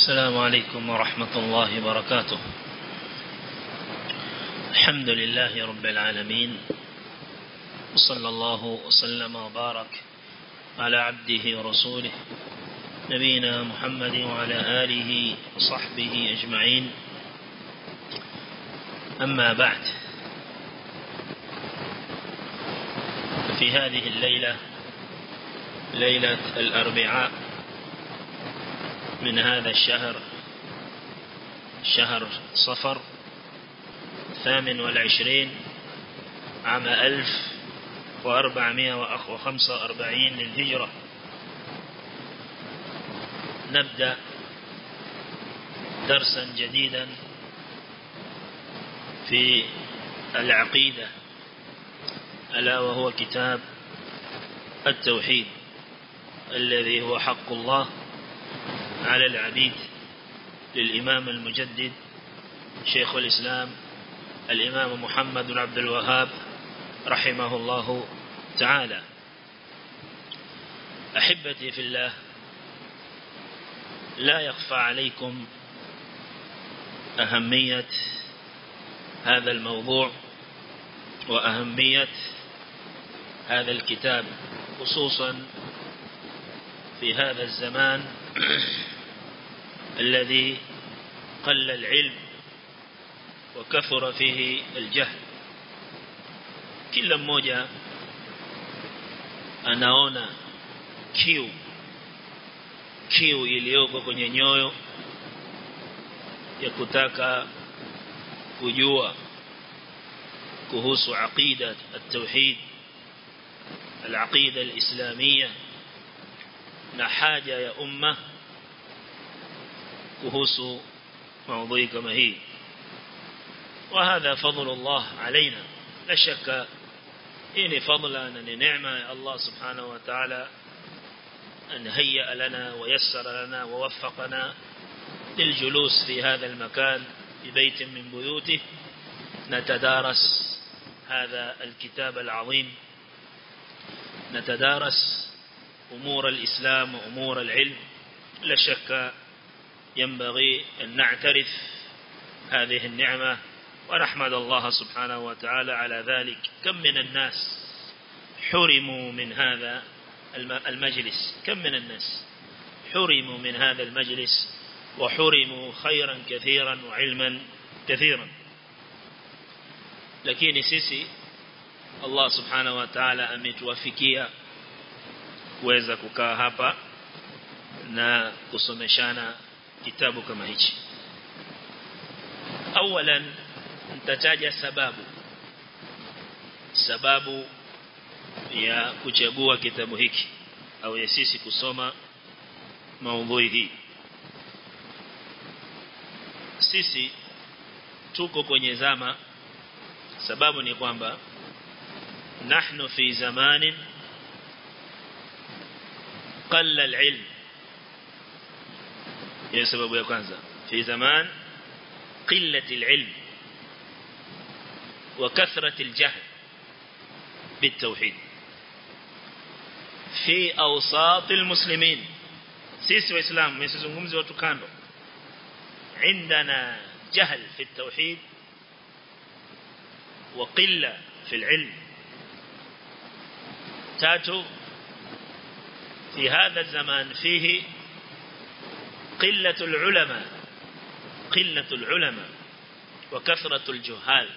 السلام عليكم ورحمة الله وبركاته الحمد لله رب العالمين وصلى الله وسلم وبارك على عبده ورسوله نبينا محمد وعلى آله وصحبه أجمعين أما بعد في هذه الليلة ليلة الأربعاء من هذا الشهر شهر صفر ثامن والعشرين عام ألف وأربعمائة وخمسة وأربعين للهجرة نبدأ درسا جديدا في العقيدة ألا وهو كتاب التوحيد الذي هو حق الله على العبيد للإمام المجدد شيخ الإسلام الإمام محمد بن عبد الوهاب رحمه الله تعالى أحبتي في الله لا يخفى عليكم أهمية هذا الموضوع وأهمية هذا الكتاب خصوصا في هذا الزمان الذي قل العلم وكثر فيه الجهل kila mmoja anaona kiu kiu iliyoko kwenye nyoyo ya kutaka kujua kuhusu aqida at-tauhid al-aqida al-islamiyya na haja ya umma kuhusu موضوع كما هي وهذا فضل الله علينا لا شك إن فضلا أن نعمة الله سبحانه وتعالى أن هيأ لنا ويسر لنا ووفقنا للجلوس في هذا المكان ببيت من بيوته نتدارس هذا الكتاب العظيم نتدارس أمور الإسلام وأمور العلم لا شك ينبغي أن نعترف هذه النعمة ونحمد الله سبحانه وتعالى على ذلك كم من الناس حرموا من هذا المجلس كم من الناس حرموا من هذا المجلس وحرموا خيرا كثيرا وعلما كثيرا lakini sisi Allah subhanahu wa ta'ala ametuwafikia kuweza kukaa hapa na kusomeshana kitabu kama hichi awalan nitataja sababu sababu ya kuchagua kitabu hiki au ya sisi kusoma maudhui hii sisi tuko kwenye zama sababu ni kwamba nahnu fi zamanin qalla al-ilm hiyo sababu ya kwanza fi zaman qillati al-ilm wa kathrati al-jahl بالتوحيد في أوساط المسلمين سيس وإسلام يسزنغمزي وتكاندو عندنا جهل في التوحيد وقلة في العلم تاتو في هذا الزمان فيه قلة العلماء قلة العلماء وكثرة الجهال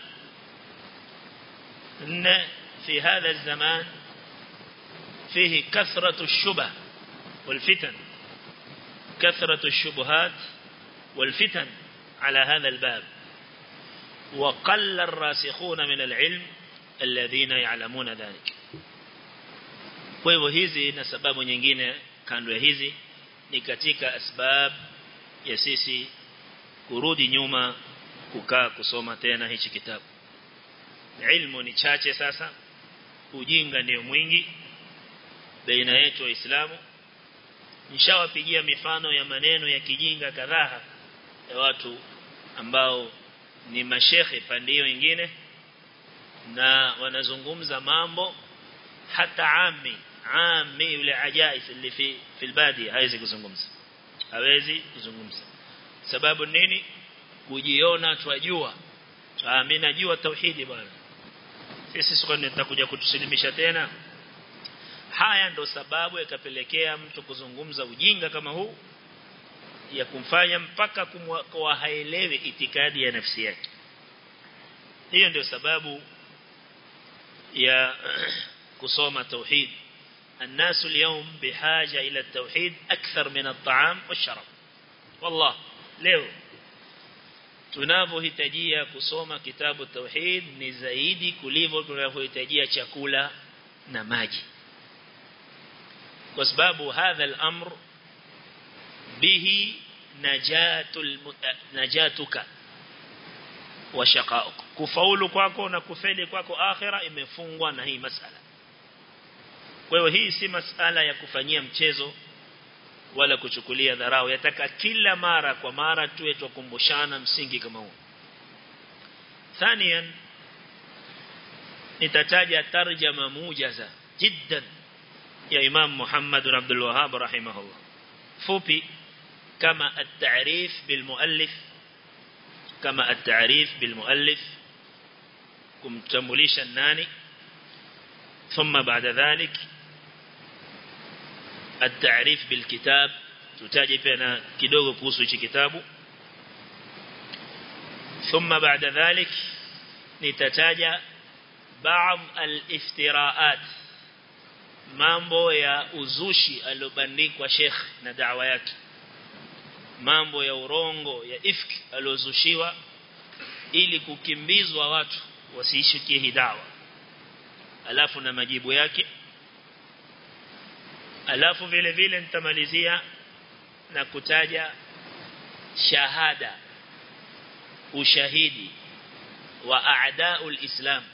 إن في هذا الزمان فيه كثرة الشبه والفتن كثرة الشبهات والفتن على هذا الباب وقل الراسخون من العلم الذين يعلمون ذلك kwa hivyo hizi na sababu nyingine kando ya hizi ni katika asbab ya sisi kurudi nyuma kukaa kusoma tena hichi kitabu ilmu ni chache sasa ujinga ndio mwingi baina yetu waislamu nishawapigia mifano ya maneno ya kijinga kadhaa ya watu ambao ni mashekhe pande hiyo nyingine na wanazungumza mambo hata ami ami yule ajais اللي في في الباديه hawezi kuzungumza hawezi kuzungumza sababu nini kujiona twajua ah mimi najua tauhidi bwana sisi siko nitakuja kutusilimisha tena haya ndo sababu yakapelekea mtu kuzungumza ujinga kama huu ya kumfanya mpaka kumwa haelewi itikadi ya nafsi yake hiyo ndio sababu ya kusoma tauhid الناس اليوم بحاجة إلى التوحيد أكثر من الطعام والشراب والله leo tunavyohitajia kusoma kitabu tauhid ni zaidi kulivyo tunavyohitajia chakula na maji kwa sababu hadha al-amr bihi najatul najatuka wa shaqauk kufaulu kwako na kufeli kwako akhira imefungwa na hii masala kwa hiyo hii si masala ya kufanyia mchezo wala kuchukulia dharau yataka kila mara kwa mara tuwe tukumbushana msingi kama huu thaniyan nitataja tarjama mujaza jiddan ya Imam Muhammad bin Abdul Wahhab rahimahullah fupi kama at-ta'rif bil muallif kama at-ta'rif bil muallif kumtambulisha nani ثم بعد ذلك التعريف بالكتاب tutaje pia na kidogo kuhusu hichi kitabu ثم بعد ذلك nitataja baadhi al-iftiraat mambo ya uzushi aliobandikwa Sheikh na da'wa yake mambo ya urongo ya ifki aliozushiwa ili kukimbizwa watu wasiishikie hii dawa alafu na majibu yake alafu vile vile nitamalizia na kutaja shahada ushahidi wa a'daul islam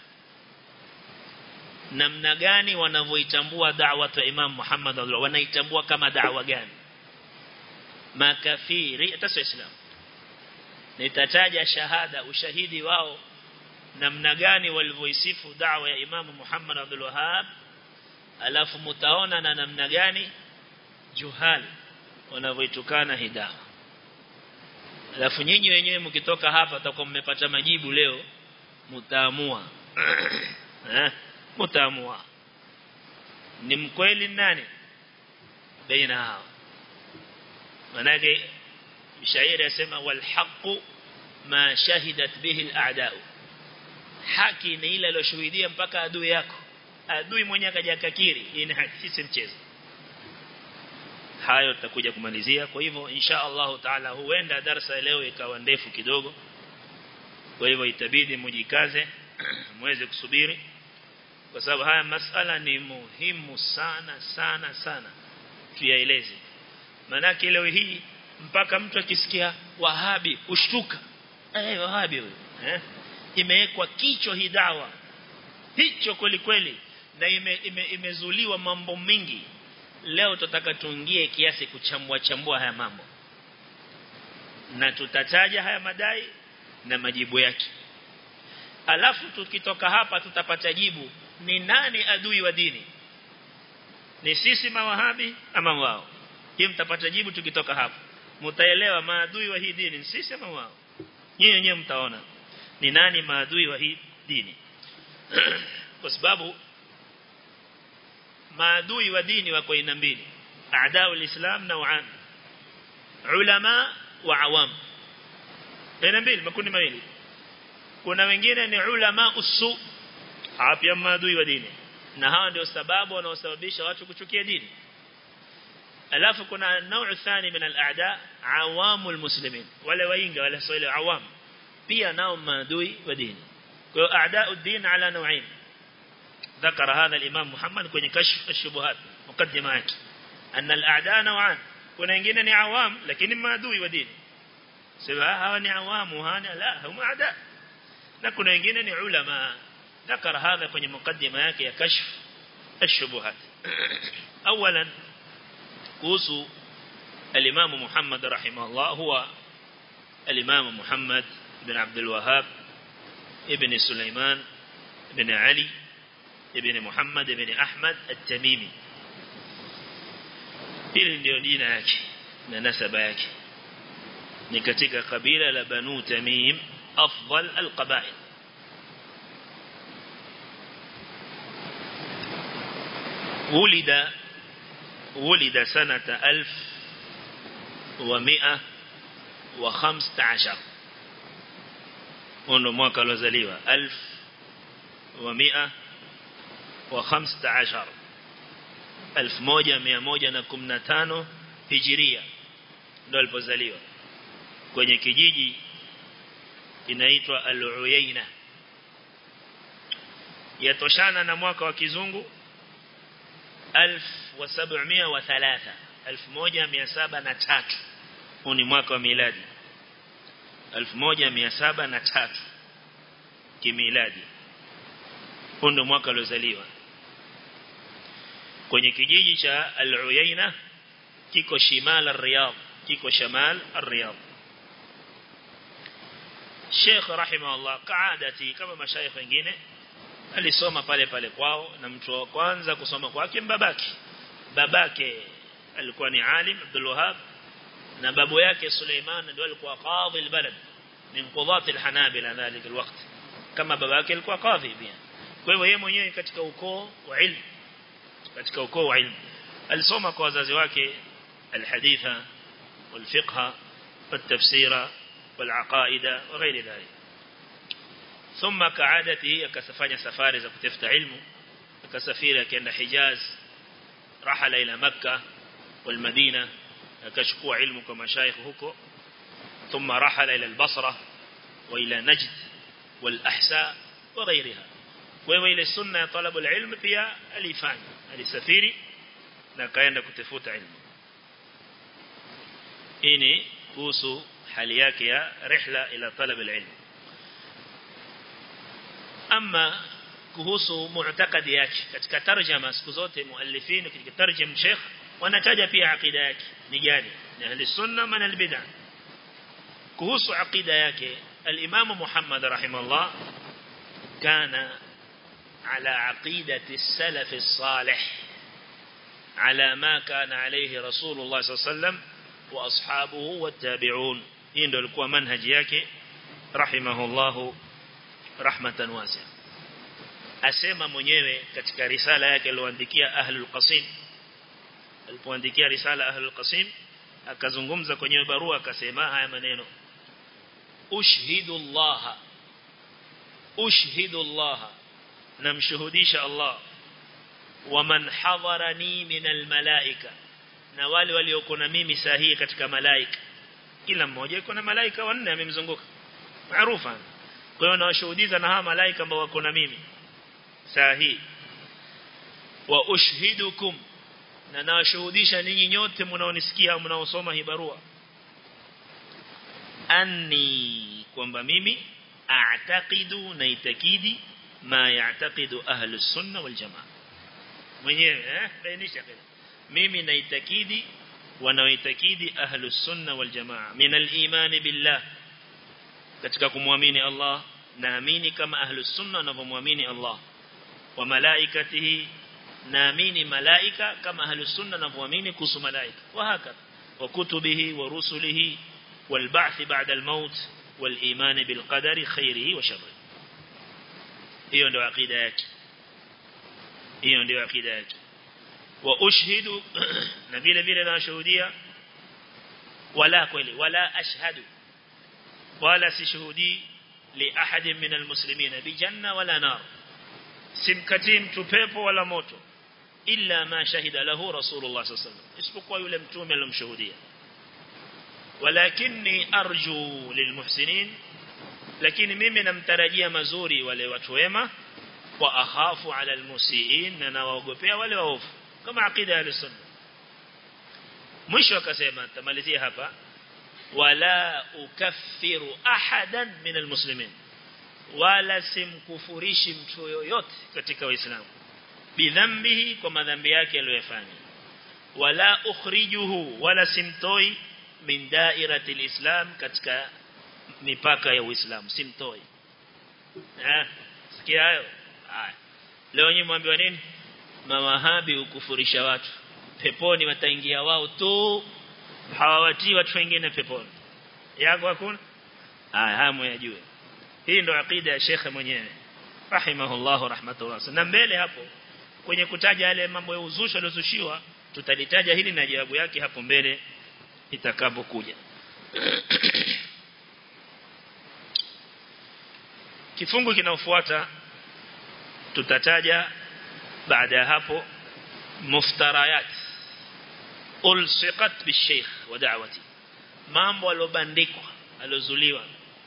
namna gani wanavyoitambua da'wa ya Imam Muhammad wanaitambua kama da'wa gani makafiri hata sio islam nitataja shahada ushahidi wao namna gani walivyoisifu da'wa ya Imam Muhammad Abdul Wahhab alafu mtaona na namna gani juhal wanavyoitukana hidawa alafu nyinyi wenyewe mkitoka hapa takuwa mmepata majibu leo mtaamua eh mtaamua ni mkweli nani baina hao manake shairi yasema wal haqu ma shahidat bihi al a'da'u haki ni ile aliyoshuhudia mpaka adui yako adui mwenyewe akaja akakiri hii ni haki si mchezo hayo tutakuja kumalizia kwa hivyo insha Allah taala huenda darasa leo ikawa ndefu kidogo kwa hivyo itabidi mujikaze muweze kusubiri kwa sababu haya masala ni muhimu sana sana sana tuyaeleze manake leo hii mpaka mtu akisikia wahabi ushtuka eh wahabi huyo eh imewekwa kichwa hii dawa hicho kweli kweli na ime, ime, imezuliwa mambo mengi leo tutataka tuingie kiasi kuchambua chambua haya mambo na tutataja haya madai na majibu yake alafu tukitoka hapa tutapata jibu ni nani adui wa dini ni sisi mawahabi ama wao hii mtapata jibu tukitoka hapa mtaelewa maadui wa hii dini sisi ama wao nyinyi wenyewe mtaona ni nani maadui wa hii dini kwa sababu maadui wa dini wako aina mbili aadau alislam nauan ulama wa awam aina mbili makundi mawili kuna wengine ni ulama usu hapa maadui wa dini na hawa ndio sababu wanaosababisha watu kuchukia dini alafu kuna نوع ثاني من الاعداء عوام المسلمين wale wainga wale swahili awam pia nao maadui wa dini kwa hiyo اعداء الدين على نوعين ذكر هذا الامام محمد kwenye kashf الشبهات مقدمه yake ان الاعداء نوعان kuna wengine ni awam lakini maadui wa dini sema hawa ni awamu hana la hum aada na kuna wengine ni ulama ذكر هذا kwenye مقدمه yake ya kashf الشبهات اولا kuhusu الإمام محمد رحمه الله هو الإمام محمد بن عبد الوهاب ابن سليمان بن علي ابن محمد بن أحمد التميمي hili ndio dina yake na nasaba yake ni katika kabila la banu tamim afdal alqabail ولد ولد سنة ألف ومئة وخمسة عشر ونو mwaka alozaliwa ألف ومئة وخمسة عشر ألف موجة مئة موجة نكمنا تانو hijiria ndo alipozaliwa kwenye kijiji inaitwa Al-Uyaina yatoshana na mwaka wa kizungu 1703 1703 huu ni mwaka wa miladi 1703 kimiladi huu ndo mwaka aliozaliwa kwenye kijiji cha Al-Uyaina kiko shimal al-Riyadh kiko shamal al-Riyadh Sheikh rahimahullah kaadati kama mashaikh wengine alisoma pale pale kwao na mtu wa kwanza kusoma kwake babake babake alikuwa ni alim Abdul Wahhab na babu yake Suleiman ndio alikuwa qadhi albalad min qudhat alhanabila dhalik alwaqt kama babake alikuwa qadhi pia kwa hivyo yeye mwenyewe katika ukoo wa ilmu katika ukoo wa ilmu alisoma kwa wazazi wake alhaditha والفقه والتفسير والعقائد وغير ذلك ثم كعادته akasafanya safari za kutafuta ilmu akasafiri akaenda Hijaz rahala ila Makkah والمدينة akachukua ilmu kwa mashaikh huko ثم رحل إلى البصرة وإلى نجد والأحساء وغيرها وهو إلى السنة طلب العلم فيها الإفاني السفيري نكاين كتفوت علم إني كوسو حالياك يا رحلة إلى طلب العلم أما kuhusu mu'taqadi yake katika tarjama siku zote muallifin katika tarjum sheikh wanataja pia aqida yake ni gani ni ahli sunna man albid'ah kuhusu aqida yake al-imam Muhammad rahimahullah kana ala aqidati as-salaf as-salih ala ma kana alayhi rasulullah sallallahu alayhi wasallam wa ashabuhu wat-tabi'un hii ndio ilikuwa manhaji yake rahimahullah rahmatan wasi'a asema mwenyewe katika risala yake aliyoandikia ahlul qasim alipoandikia risala ahlul qasim akazungumza kwenye barua akasema haya maneno ushhidu Allah ushhidu Allah namshuhudisha Allah waman hadharani min almalaika na wale walioko na mimi sahihi katika malaika kila mmoja yuko na malaika wanne amemzunguka maarufa kwa hiyo nawashuhudiza na hawa malaika ambao wako na mimi sahihi wa ushhidukum na nawashuhudisha ninyi nyote mnaonisikia mnaosoma hii barua anni kwamba mimi a'taqidu na itakidi ma ya'taqidu ahlus sunna wal jamaa mwenyewe eh bainisha kile mimi naitakidi wanaoitakidi ahlus sunna wal jamaa min al-iman billah katika kumwamini Allah naamini kama ahlus sunna wanavyomwamini Allah wa malaikatihi naamini malaika kama ahlus sunna wanavyoamini kuhusu malaika wa hakadha wa kutubihi wa rusulihi wal ba'th ba'da al maut wal iman bil qadari khairihi wa sharrihi hiyo ndio akida yake hiyo ndio akida yake wa ushhidu na vile vile nashuhudia wala kweli wala ashhadu wala sishuhudi li ahadin min almuslimin bi janna wala nar simkati mtu pepo wala moto illa ma shahida lahu rasulullah sallallahu alaihi wasallam isipokuwa yule mtume alomshuhudia walakinni arju lilmuhsinin lakini mimi namtarajia mazuri wale watu wema wa akhafu ala almusiin na nawaogopea wale waovu kama aqida ya sunna mwisho akasema tamalizia hapa wala ukaffiru ahadan min almuslimin wala simkufurishi mtu yoyote katika waislamu bidhambihi kwa madhambi yake aliyofanya wala ukhrijuhu wala simtoi min dairati alislam katika mipaka ya uislamu simtoi eh sikia hayo haya leo nyinyi mwambiwa nini mawahabi ukufurisha watu peponi wataingia wao tu hawawatii watu wengine peponi yako hakuna haya hamu yajue hii ndo akida ya shekhe mwenyewe rahimahullah rahmatullah na mbele hapo kwenye kutaja yale mambo ya uzushi aliozushiwa tutalitaja hili na jawabu yake hapo mbele itakapokuja kifungu kinaofuata tutataja baada ya hapo muftarayat ulsiqat bisheikh wa da'wati mambo alobandikwa alozuliwa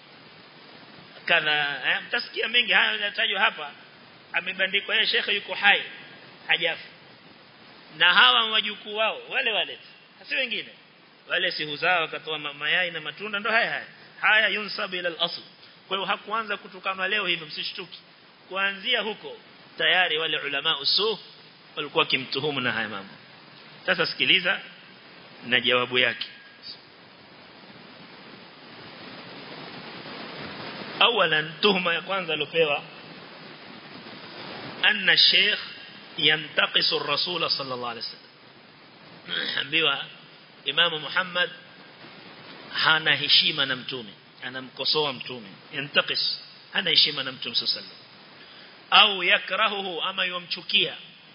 kadha eh, mtasikia mengi haya yanatajwa hapa amebandikwa yeye shekhe yuko hai hajafa na hawa wajukuu wao wale wale si wengine wale si huzao wakatoa mayai na matunda ndo haya haya haya yunsabu ila al-asl kwa hiyo hakuanza kutukana leo hivyo msishtuki kuanzia huko tayari wale ulama usu walikuwa kimtuhumu na haya mambo sasa sikiliza na jawabu yake اولا tuhuma ya kwanza alopewa anna sheikh yantaqisu ar-rasul sallallahu alayhi wasallam ambiwa imamu Muhammad hana heshima na mtume anamkosoa mtume yantaqis hana heshima na mtume sallallahu au yakrahuhu ama yumchukia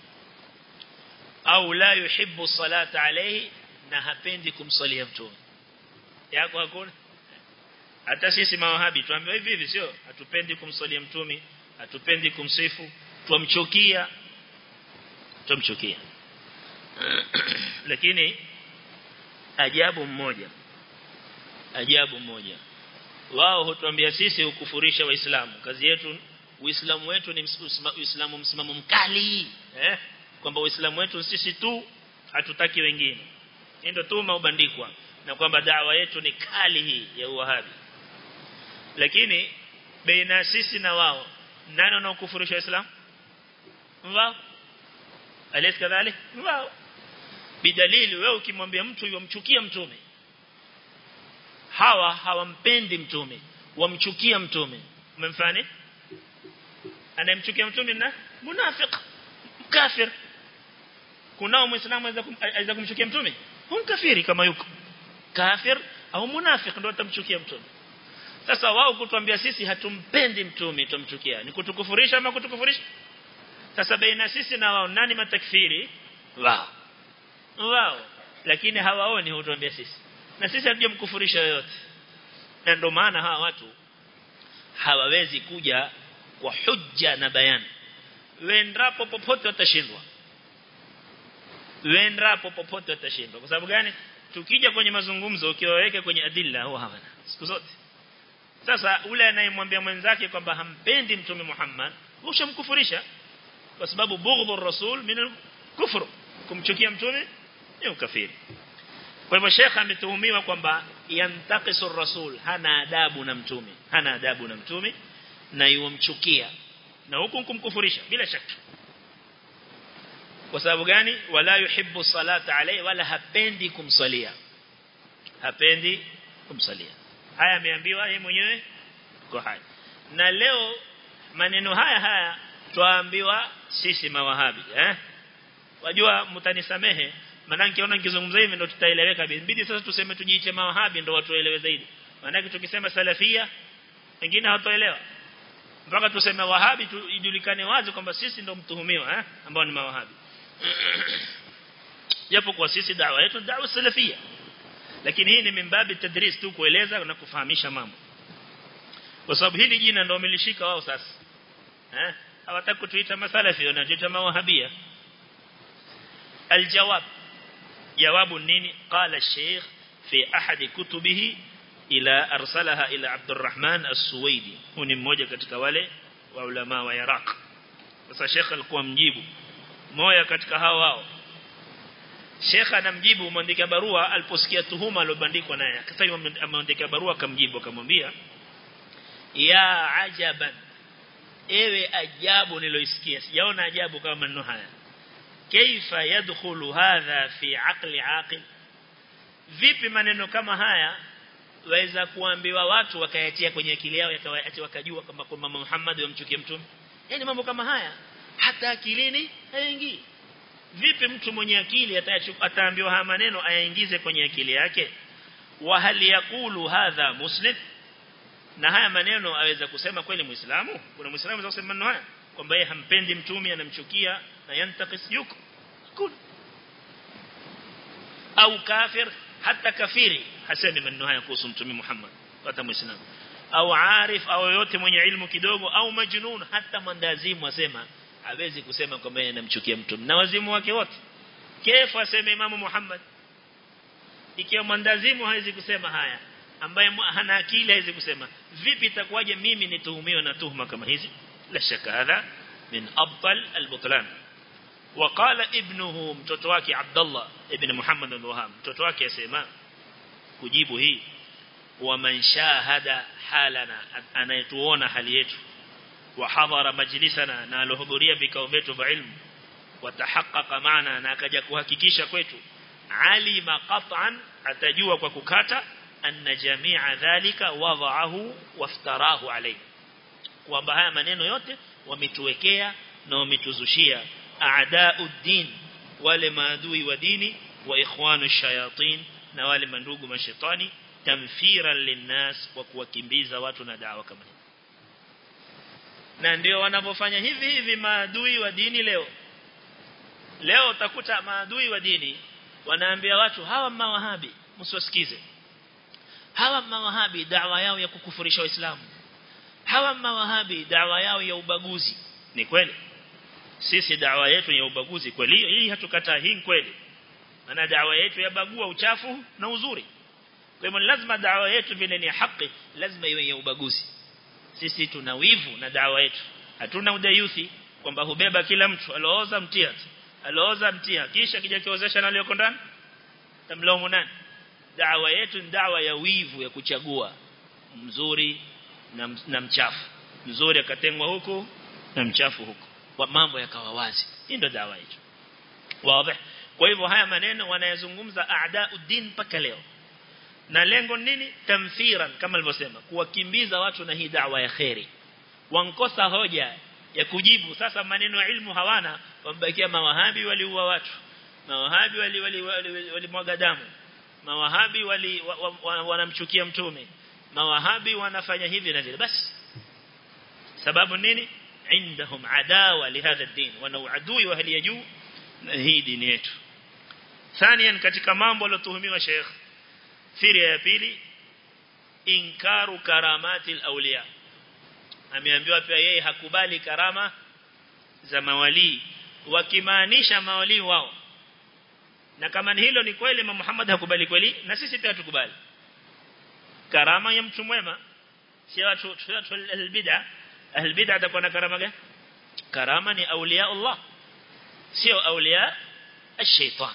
au la yuhibbu salata alayhi na hapendi kumsalia mtume yako hakuna hata sisi mawahabi tuambiwa hivi hivi sio hatupendi kumsalia mtume hatupendi kumsifu tumchukia tumchukia lakini ajabu mmoja ajabu mmoja wao hutuambia sisi ukufurisha waislamu kazi yetu uislamu wetu ni uislamu msimamo mkali eh kwamba uislamu wetu sisi tu hatutaki wengine ndio tu maubandikwa na kwamba dawa yetu ni kali hii ya uwahabi lakini baina sisi na wao nani anaokufurisha waislamu wao alis kadhalik wao bidalili wewe ukimwambia mtu yomchukia mtume hawa hawampendi mtume wamchukia mtume umemfani anayemchukia mtume na munafiq kafir kunao muislamu aweza kumchukia mtume hum kafiri kama yuko kafir au munafiq ndio atamchukia mtume sasa wao kutuambia sisi hatumpendi mtume tumchukia ni kutukufurisha ama kutukufurisha sasa baina sisi na wao nani matakfiri wao wao lakini hawaoni hutuambia sisi na sisi hatujamkufurisha yoyote na ndio maana hawa watu hawawezi kuja kwa hujja na bayani wendapo popote watashindwa wendapo popote watashindwa kwa sababu gani tukija kwenye mazungumzo ukiwaweka kwenye adilla huwa hawana siku zote sasa ule anayemwambia mwenzake kwamba hampendi mtume Muhammad ushamkufurisha kwa sababu bughdhu rasul min kufr kumchukia mtume ni ukafiri kwa hivyo shekha ametuhumiwa kwamba yantaqisu rasul hana adabu na mtume hana adabu na mtume na yumchukia na huku kumkufurisha bila shaka kwa sababu gani wala yuhibbu salata alayhi wala hapendi kumsalia hapendi kumsalia haya ameambiwa yeye mwenyewe kwa haya na leo maneno haya haya twaambiwa sisi mawahabi eh wajua mtanisamehe maana nikiona nikizungumza hivi ndo tutaeleweka inabidi sasa tuseme tujiite mawahabi ndo watu waelewe zaidi maana tukisema salafia wengine hawatoelewa mpaka tuseme wahabi tu ijulikane wazi kwamba sisi ndo mtuhumiwa eh ambao ni mawahabi japo kwa sisi dawa yetu dawa salafia lakini hii ni mimbabi tadris tu kueleza na kufahamisha mambo kwa sababu hili jina ndio wamelishika wao sasa eh hawataka kutuita masalafi wanajiita mawahabia aljawab jawabu nini qala الشيخ في احد كتبه ila arsalaha ila Abdurrahman As-Suwaidi huyu ni mmoja katika wale wa ulama wa Iraq sasa Sheikh alikuwa mjibu moja katika hao wao Sheikh anamjibu mwandika barua aliposikia tuhuma alobandikwa naye akasema ameandika barua akamjibu akamwambia ya ajaban ewe ajabu niloisikia sijaona ajabu kama maneno haya kaifa yadkhulu hadha fi aqli aqil vipi maneno kama haya waweza kuambiwa watu wakayatia kwenye akili yao ati wakajua kwamba kwamba Muhammad yamchukia mtume yani mambo kama haya hata akilini haingii vipi mtu mwenye akili ataambiwa haya maneno ayaingize kwenye akili yake wa hal yaqulu hadha muslim na haya maneno aweza kusema kweli muislamu kuna muislamu anaweza kusema maneno haya kwamba yeye hampendi mtume anamchukia na yantakis yuko hakuna au kafir hata kafiri hasemi maneno haya kuhusu mtume Muhammad hata muislamu au arif au yote mwenye ilmu kidogo au majnun hata mandazimu asema hawezi kusema kwamba yeye anamchukia mtume na wazimu wake wote kefu aseme imamu Muhammad ikiwa mandazimu hawezi kusema haya ambaye hana akili hawezi kusema vipi itakuwaje mimi nituhumiwa na tuhuma kama hizi la shaka hadha min abtal albutlan وقال ابنه mtoto wake Abdullah ibn Muhammad al-Wahhab mtoto wake asema kujibu hii wa man shahada halana anayetuona hali yetu wa hadhara majlisana na alohudhuria vikao vyetu vya ilmu watahaqqaqa maana na akaja kuhakikisha kwetu alima qat'an atajua kwa kukata anna jami'a dhalika wada'ahu waftarahu alayhi kwamba haya maneno yote wametuwekea na wametuzushia a'da'uddin wale maadui wa dini wa ikhwanu shayatin na wale mandugu mashaitani tamfiran linnas kwa kuwakimbiza watu na dawa kama hii na ndio wanavyofanya hivi hivi maadui wa dini leo leo utakuta maadui wa dini wanaambia watu hawa mawahabi msiwasikize hawa mawahabi dawa yao ya kukufurisha waislamu hawa mawahabi dawa yao ya ubaguzi ni kweli sisi dawa yetu ya ubaguzi kweli hii hatukataa hii kweli maana dawa yetu yabagua uchafu na uzuri kwa hivyo lazima dawa yetu vile ni haki lazima iwe ya ubaguzi sisi tuna wivu na dawa yetu hatuna udayuthi kwamba hubeba kila mtu alooza mtia alooza mtia kisha kija kiozesha na aliyoko ndani tamlaumu nani dawa yetu ni dawa ya wivu ya kuchagua mzuri na, na mchafu mzuri akatengwa huku na mchafu huku kwa mambo yakawa wazi hii ndio dawa yetu wazi kwa hivyo haya maneno wanayazungumza aadauddin mpaka leo na lengo nini tamthiran kama alivyosema kuwakimbiza watu na hii dawa ya khairi wankosa hoja ya kujibu sasa maneno ya ilmu hawana wambakia mawahabi waliua watu mawahabi wali wali walimwaga wali damu mawahabi wali wanamchukia wa, wa, mtume mawahabi wanafanya hivi na vile basi sababu nini عندهم عداوة لهذا الدين wana adui wa hali ya juu na hii dini yetu ثانيا katika mambo yalotuhumiwa Sheikh firia ya pili inkaru karamati alawliya ameambiwa pia yeye hakubali karama za mawali wakimaanisha mawali wao na kama hilo ni kweli Imam Muhammad hakubali kweli na sisi pia tukubali karama ya mtu mwema si watu watu albid'a albid'a atakuwa na karama gani karama ni auliya Allah sio auliya ash-shaytan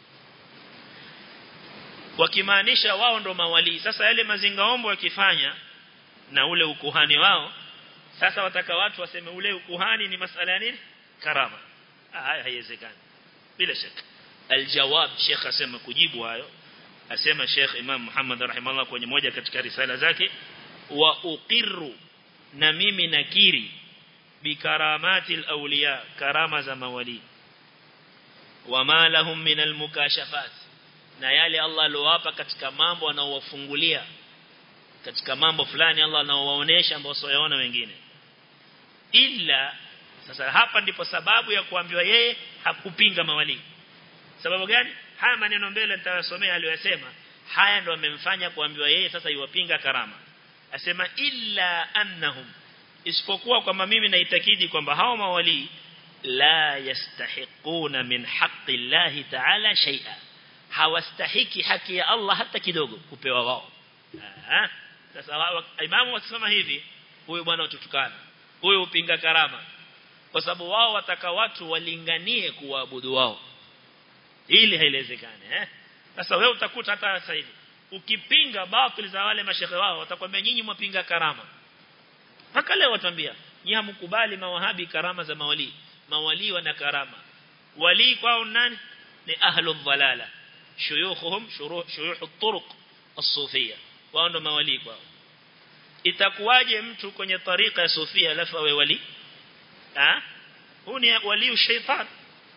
wakimaanisha wao ndo mawali sasa yale mazingaombo wakifanya na ule ukuhani wao sasa wataka watu waseme ule ukuhani ni masala ya nini karama haya haiwezekani bila shaka aljawab sheikh asema kujibu hayo asema sheikh imam Muhammad rahimahullah kwenye moja katika risala zake wa uqirru na mimi nakiri bikaramati alawliya karama za mawali wama lahum min almukashafat na yale Allah alowapa katika mambo anaowafungulia katika mambo fulani Allah anaowaonesha ambao wasioyaona wengine ila sasa hapa ndipo sababu ya kuambiwa yeye hakupinga mawali sababu gani haya maneno mbele nitawasomea aliyosema haya ndo amemfanya kuambiwa yeye sasa iwapinga karama asema illa annahum isipokuwa kwamba mimi naitakidi kwamba hao mawali la yastahiquna min haqqi Allah ta'ala shay'a hawastahiki haki ya Allah hata kidogo kupewa wao sasa imamu wakisema hivi huyu bwana ututukana huyu upinga karama kwa sababu wao wataka watu walinganie kuabudu wao ili haiwezekane eh sasa wewe utakuta hata sasa hivi ukipinga batili za wale mashehe wao watakwambia nyinyi mwapinga karama mpaka leo watambia nyinyi hamkubali mawahabi karama za mawali mawali wana karama wali kwao nani ni ahlu dhalala shuyukhuhum shuyukh at-turuq as-sufiyya wao ndo mawali kwao itakuwaje mtu kwenye tarika ya sufia alafu awe wali ah huu ni wali shaytan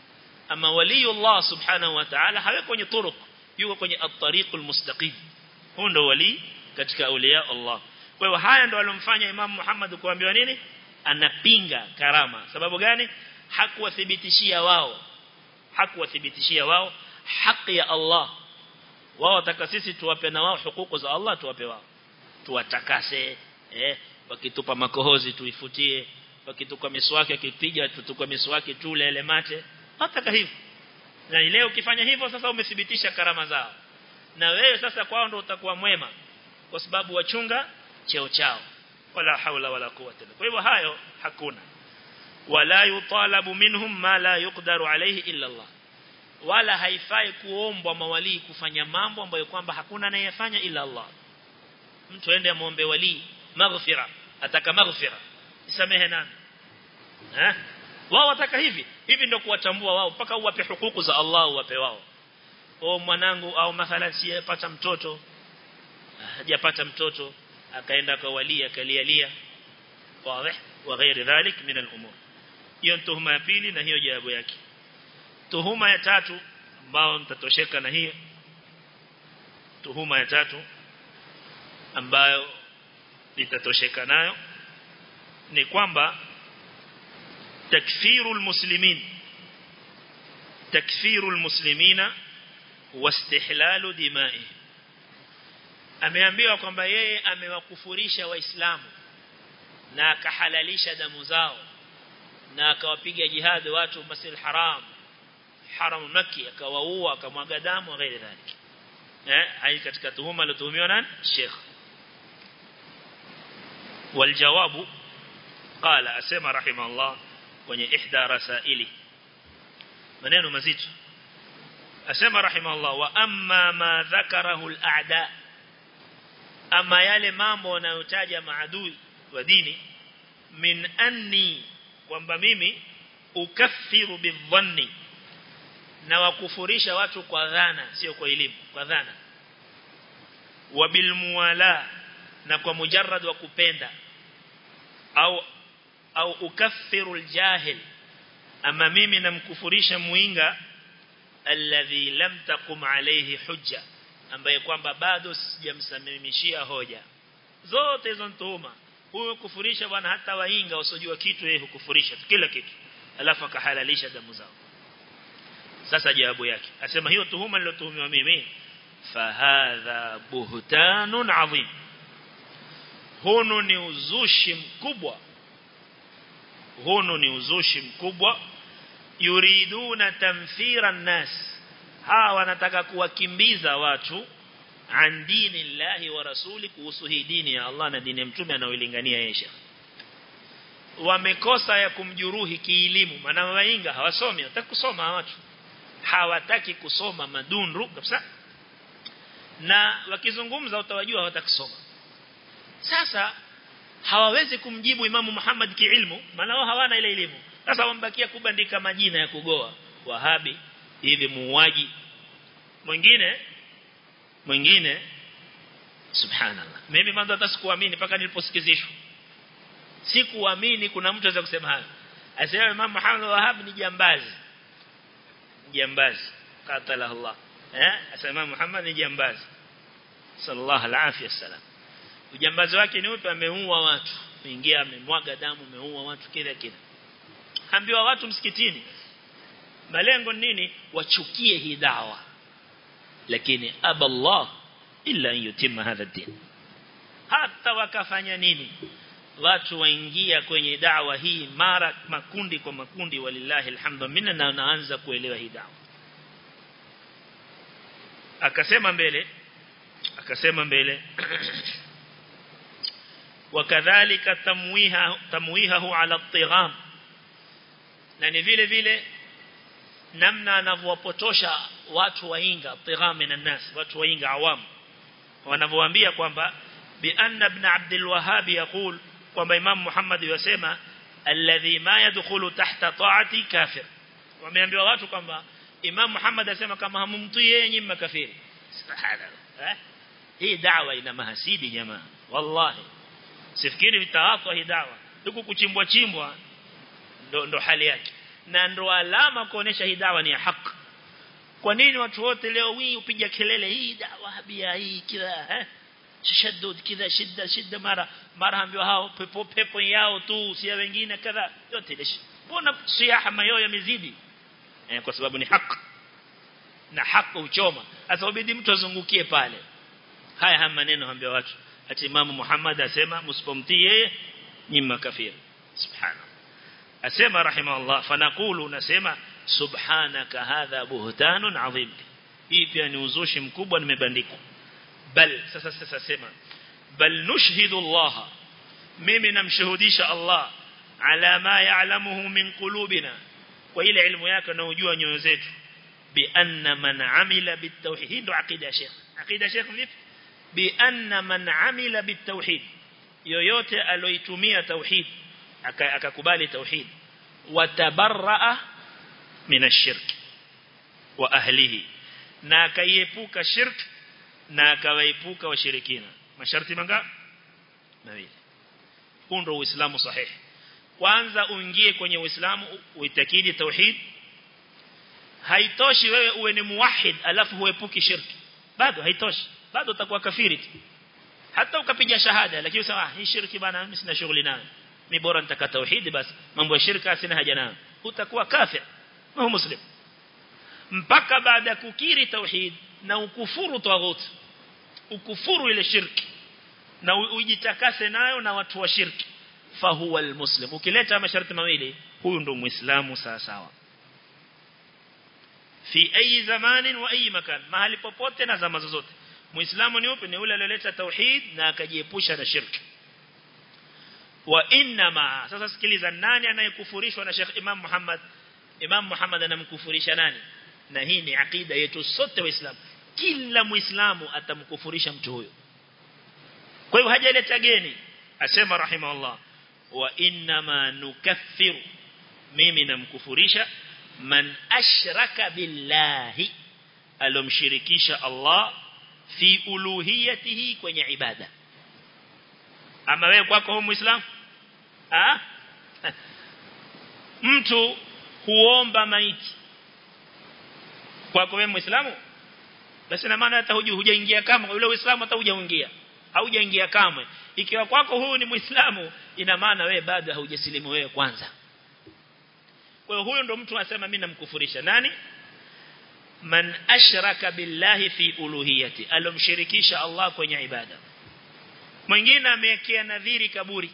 ama wali Allah subhanahu wa ta'ala hawe kwenye turuq yuko kwenye at-tariq al-mustaqim huyo ndo wali katika aulia Allah kwa hiyo haya ndo alomfanya Imam Muhammad kuambiwa nini anapinga karama sababu gani hakuwathibitishia wao hakuwathibitishia wao haki ya Allah wao wataka sisi tuwape na wao hukuku za Allah tuwape wao tuwatakase eh wakitupa makohozi tuifutie wakituka miswaki akipiga tutukwa miswaki tule ile mate wataka hivyo na leo ukifanya hivyo sasa umethibitisha karama zao na wewe sasa kwao ndo utakuwa mwema kwa sababu wachunga cheo chao wala haula wala quwwata kwa hivyo hayo hakuna wala yutalabu minhum ma la yuqdaru alayhi illa Allah wala haifai kuombwa mawali kufanya mambo ambayo kwamba hakuna anayefanya ila Allah mtu aende muombe wali maghfira ataka maghfira isamehe nani eh wao wataka hivi hivi ndio kuwatambua wao mpaka uwape hukuku za Allah uwape wao o mwanangu au mathalan siyepata mtoto hajapata mtoto akaenda kwa wali akalialia wazi wa ghairi dhalik min al-umur hiyo tuhuma ya pili na hiyo jawabu yake tuhuma ya tatu ambao mtatosheka na hiyo tuhuma ya tatu ambayo litatosheka nayo ni kwamba takfiru almuslimin takfiru almuslimina wastihlalu dima'i ameambiwa kwamba yeye amewakufurisha waislamu na akahalalisha damu zao na akawapiga jihad watu masil haram haram maki akawaua akamwaga damu ghairi dhalik eh hai katika tuhuma aliyotuhumiwa nani sheikh والجواب قال اسمع رحمه الله kwenye ihda rasaili maneno mazito asema rahimahullah wa amma ma dhakarahu al-a'da ama yale mambo wanayotaja maadui wa dini min anni kwamba mimi ukaffiru bidhanni na wakufurisha watu kwa dhana sio kwa elimu kwa dhana wa bilmuwala na kwa mujarrad wa kupenda au au ukaffiru aljahil ama mimi namkufurisha muinga alladhi lam taqum alayhi hujja ambaye kwamba bado sijamsamimishia hoja zote hizo tuhuma huyo kufurisha bwana hata wainga wasojua kitu yeye hukufurisha kila kitu alafu akahalalisha damu zao sasa jawabu yake asema hiyo tuhuma nilotuhumiwa mimi fahadha buhtanun adhim huno ni uzushi mkubwa huno ni uzushi mkubwa yuriduna tamthira nas hawa wanataka kuwakimbiza watu an dini llahi wa rasuli kuhusu hii dini ya Allah na dini ya mtume anaoilingania yeye wamekosa ya kumjuruhi kielimu maana wainga hawasomi wataki kusoma watu hawataki kusoma madundu kabisa na wakizungumza utawajua hawataki kusoma sasa hawawezi kumjibu Imamu Muhammad kiilmu maana wao hawana ile elimu sasa wambakia kubandika majina ya kugoa wahabi hivi muuaji mwingine mwingine subhanallah mimi mwanzo hata sikuamini mpaka niliposikizishwa sikuamini kuna mtu anaweza kusema hayo asema Imam Muhammad Wahhab ni jambazi jambazi qatala Allah eh asema Muhammad ni jambazi sallallahu alaihi wasallam ujambazi wake ni upi ameua watu ingia amemwaga damu ameua watu kila kila ambiwa watu msikitini malengo nini wachukie hii dawa lakini aballah illa an yutimma hadha din hata wakafanya nini watu waingia kwenye dawa hii mara makundi kwa makundi walillahi alhamdu minna na wanaanza kuelewa hii dawa akasema mbele akasema mbele wakadhalika tamwiha tamwihahu ala at-tigham na ni vile vile namna anavyowapotosha watu wainga tigham na nas watu wainga awam wanavyoambia kwamba bi anna ibn abd al-wahhab yaqul kwamba imam muhammad yasema alladhi ma yadkhulu tahta ta'ati kafir wameambiwa watu kwamba imam muhammad asema kama hamumtii yeye nyinyi makafiri subhanallah hii da'wa ina mahasidi jamaa wallahi sifikiri vitawafa hii dawa huku kuchimbwa chimbwa ndo, ndo hali yake na ndo alama kuonesha hii dawa ni ya haki kwa nini watu wote leo hii upiga kelele hii dawa habia hii kila eh tashaddud kidha shida shida mara mara ambiwa hao pepo pepo yao tu si wengine kadha yote ile mbona siaha mayo yamezidi eh, kwa sababu ni haki na haki uchoma sasa ubidi mtu azungukie pale haya haya maneno ambia watu ati imamu Muhammad asema msipomtii yeye ni makafiri subhana asema rahimahullah fanaqulu nasema subhanaka hadha buhtanun adhim hii pia ni uzushi mkubwa nimebandika bal sasa sasa sema bal nushhidu Allah mimi namshuhudisha Allah ala ma ya'lamuhu min qulubina kwa ile ilmu yake anayojua nyoyo zetu bi anna man amila bitawhid aqida sheikh aqida sheikh vipi bi anna man amila bitawhid yoyote aloitumia tauhid akakubali tauhid watabarraa min ashirk wa ahlihi na akaiepuka shirk na akawaepuka washirikina masharti mangapi mawili huu ndio uislamu sahihi kwanza uingie kwenye uislamu uitakidi tauhid haitoshi wewe uwe ni muwahid alafu huepuki shirki bado haitoshi bado utakuwa kafiri tu hata ukapiga shahada lakini usema hii shirki bana mimi sina shughuli nayo ni bora nitaka tauhid basi mambo ya shirka sina haja nayo utakuwa kafir na muslim mpaka baada kukiri tauhid na ukufuru taghut ukufuru ile shirki na ujitakase nayo na watu wa shirki fahuwa almuslim ukileta masharti mawili huyu ndo muislamu sawa sawa fi ayi zamanin wa ayi makan mahali popote na zama zozote muislamu ni upi ni yule aliyoleta tauhid na akajiepusha na shirki wa inma sasa sikiliza nani anayekufurishwa na Sheikh Imam Muhammad Imam Muhammad anamkufurisha nani na hii ni akida yetu sote waislamu kila muislamu atamkufurisha mtu huyo kwa hivyo hajaleta geni asema rahimahullah wa inma nukaffiru mimi namkufurisha man ashraka billahi alomshirikisha Allah fi uluhiyatihi kwenye ibada ama wewe kwako hu muislamu ah mtu huomba maiti kwako wewe muislamu basi na maana hata hujaingia kama yule uislamu hata hujaingia haujaingia kamwe ikiwa kwako huyu ni muislamu ina maana wewe bado haujasilimu wewe kwanza kwa hiyo huyo ndo mtu anasema mimi namkufurisha nani man ashraka billahi fi uluhiyati alomshirikisha Allah kwenye ibada mwingine amewekea nadhiri kaburi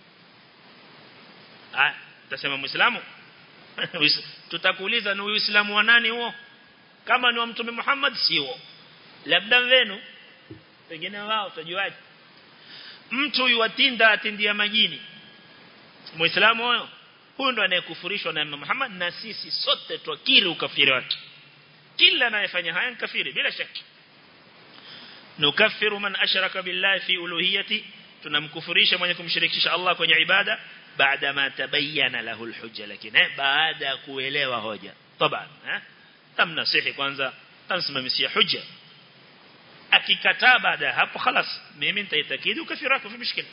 ah tutasema muislamu tutakuuliza ni uislamu wa nani huo kama ni wa mtume Muhammad sio labda wenu pengine wao utajuaje mtu yuwatinda atindia majini muislamu huyo huyo ndo anayekufurishwa na Muhammad na sisi sote twakiri ukafiri wake kila anayefanya haya ni kafiri bila shaka nukaffiru man ashraka billahi fi uluhiyati tunamkufurisha mwenye kumshirikisha Allah kwenye ibada baada ma tabayyana lahu alhujja lakini baada ya kuelewa hoja طبعا tamnasihi kwanza tamsimamisia hujja akikataa baada hapo خلاص mimi nitaitakidi ukafiri wako fi mshikila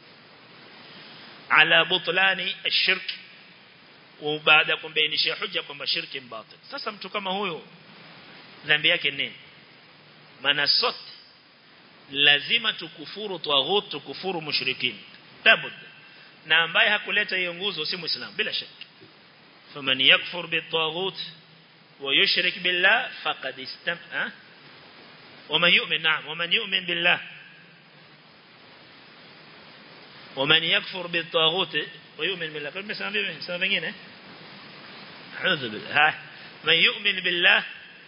ala butlani ashirk وبعد kumbainisha hujja kwamba shirki mbatil sasa mtu kama huyo dhambi yake nini maana sote lazima tukufuru taghut tukufuru mushrikin tabud na ambaye hakuleta hiyo nguzo si muislamu bila shaka faman yakfur bitaghut wa yushrik billah faqad istam'a ومن يؤمن نعم ومن يؤمن بالله ومن يكفر بالطاغوت ويؤمن بالله كل مثلا سبب vingine أعوذ بالله من يؤمن بالله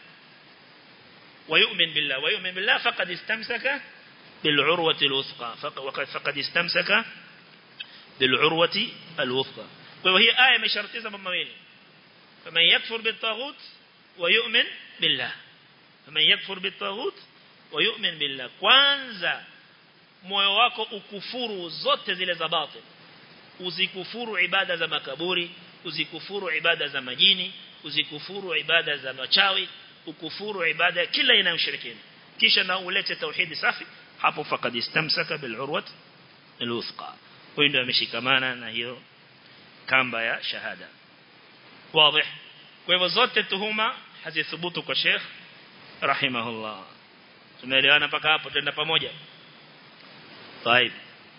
ويؤمن بالله ويؤمن بالله فقد استمسك بالعروة الوثقى وقد فقد استمسك بالعروة الوثقى وهي آية مشرطيزة بمويل فمن يكفر بالطاغوت ويؤمن بالله فمن يكفر بالطاغوت ويؤمن بالله kwanza moyo wako ukufuru zote zile za batil uzikufuru ibada za makaburi uzikufuru ibada za majini uzikufuru ibada za machawi ukufuru ibada kila inayomshirikina kisha na ulete tauhidi safi hapo fakad istamsaka bil urwat al wuthqa huyo ndio ameshikamana na hiyo kamba ya shahada wazi kwa hivyo zote tuhuma hazithubutu kwa Sheikh rahimahullah tumeelewana mpaka hapo twenda pamoja طيب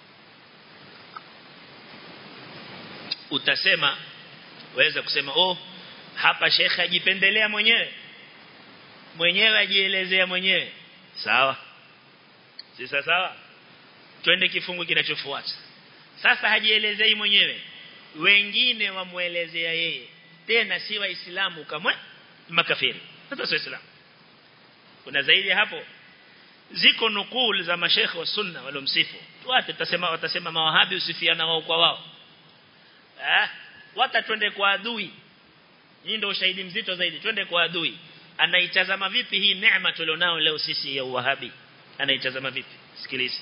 utasema waweza kusema oh hapa Sheikh ajipendelea mwenyewe mwenyewe ajielezea mwenyewe sawa si sawa twende kifungu kinachofuata sasa hajielezei mwenyewe wengine wamuelezea yeye tena si waislamu kama makafiri hata si waislamu kuna zaidi hapo ziko nukul za mashekhe wa sunna walomsifu tuate tutasema watasema mawahabi usifiana wao kwa wao eh wata twende kwa adui hii ndio ushahidi mzito zaidi twende kwa adui anaitazama vipi hii neema tulionao leo sisi ya uwahabi anaitazama vipi sikiliza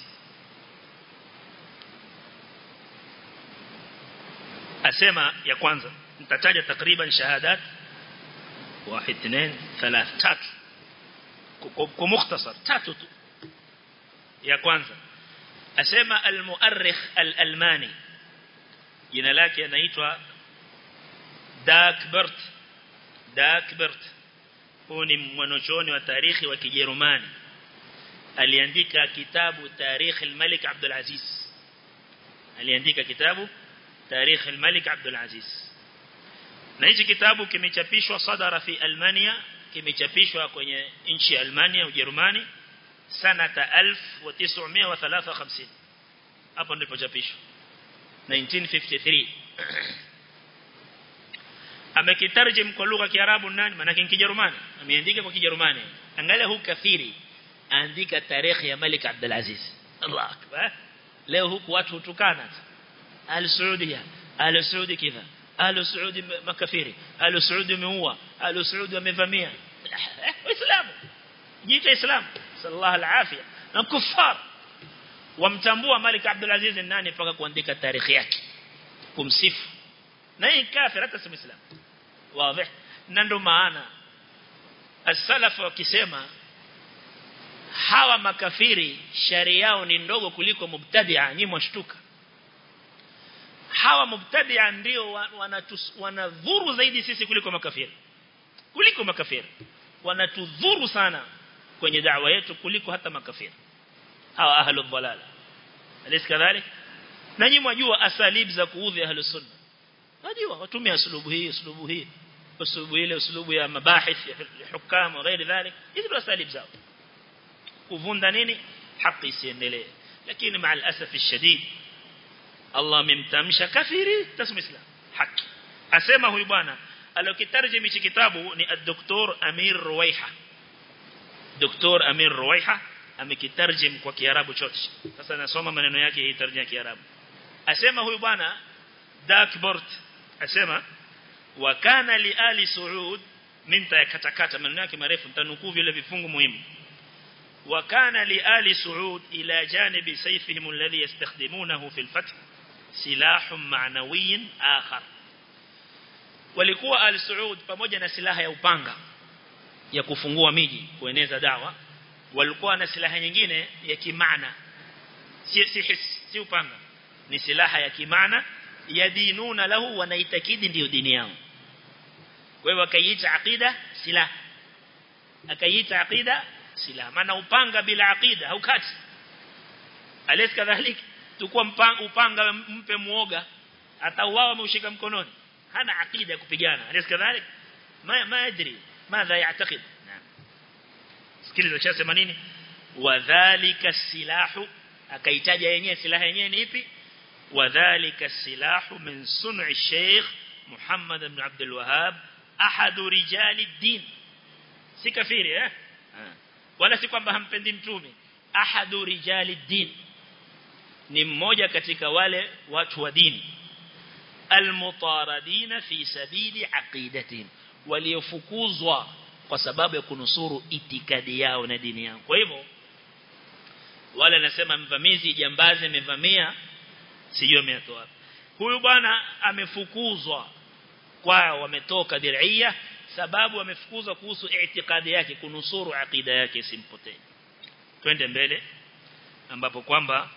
asema ya kwanza nitataja takriban shahadat واحد اثنين ثلاث tatu kwa mukhtasar tatu tu ya kwanza asema al-muarrikh al-almani jina lake anaitwa Dakbert Dakbert huyu ni mwanachuoni wa tarikhi wa Kijerumani aliandika kitabu Tarikh al-Malik Abdul Aziz aliandika kitabu Tarikh al-Malik Abdul Aziz na hichi kitabu kimechapishwa sadara fi Almania kimechapishwa kwenye nchi ya Almania Ujerumani sanata 1953 hapo ndipo chapishwa 1953 amekitarjim kwa lugha ya Kiarabu nani maana ni Kijerumani ameandika kwa Kijerumani angalia huu kafiri andika tarehe ya Malik Abdul Aziz Allah akbar leo huku watu hutukana al-Saudia al-Saudi kidha al-Saudi makafiri al-Saudi meua al-Saudi wamevamia waislamu jiita islam sallallahu alafia na kufar wamtambua Malik Abdul Aziz nani mpaka kuandika tarehe yake kumsifu na hii kafir hata si muislamu wazi na ndo maana as-salaf wakisema hawa makafiri shari yao ni ndogo kuliko mubtadi'a nyinyi mwashtuka hawa mubtadi'a ndio wanadhuru zaidi sisi kuliko makafiri kuliko makafiri wanatudhuru sana kwenye da'wa yetu kuliko hata makafiri hawa ahlul dhalala alis kadhalik na nyinyi mwajua asalib za kuudhi ahlus sunna najua watumia uslubu hii uslubu hii uslubu ile uslubu ya mabahith ya hukam na ghairi dhalik hizi ndio asalib zao kuvunda nini haki isiendelee lakini مع الاسف الشديد Allah amemtamsha kafiri tasma islam haki asema huyu bwana alokitarjimi hichi kitabu ni ad-doktor Amir Ruwaiha Dr. Amir Ruwaiha amekitarjim kwa Kiarabu chote sasa nasoma maneno yake hii tarjuma ya Kiarabu asema huyu bwana Dakbort asema wa kana li ali Saud minta yakatakata maneno yake marefu nitanukuu vile vifungu muhimu wa kana li ali Saud ila janibi sayfihim alladhi yastakhdimunahu fi al-fath silahun ma'nawiy akhar walikuwa al Saud pamoja na silaha ya upanga ya kufungua miji kueneza dawa walikuwa na silaha nyingine ya kimaana si si his, si upanga ni silaha ya kimaana yadinuna lahu wanaitakidi ndio dini yao kwa hiyo akaiita aqida silaha akaiita aqida silaha maana upanga bila aqida haukati alis kadhalik tukua upanga mpe muoga atauawa ameushika mkononi hana aqida kupigana alis kadhalik ma ma adri ماذا يعتقد نعم sikiliza cha sema nini wadhālika silahu akaitaja yenyewe silaha yenyewe ni ipi wadhālika silahu min sun'i Sheikh Muhammad ibn Abdul Wahhab ahadu rijali din si kafiri eh wala si kwamba hampendi mtume ahadu rijali din ni mmoja katika wale watu wa dini almutaradina fi sabili aqidatihim waliofukuzwa kwa sababu ya kunusuru itikadi yao na dini yao kwa hivyo wale anasema mvamizi jambazi amevamia sijui ametoa huyu bwana amefukuzwa kwao wametoka dir'ia sababu amefukuzwa kuhusu itikadi yake kunusuru akida yake simpotee twende mbele ambapo kwamba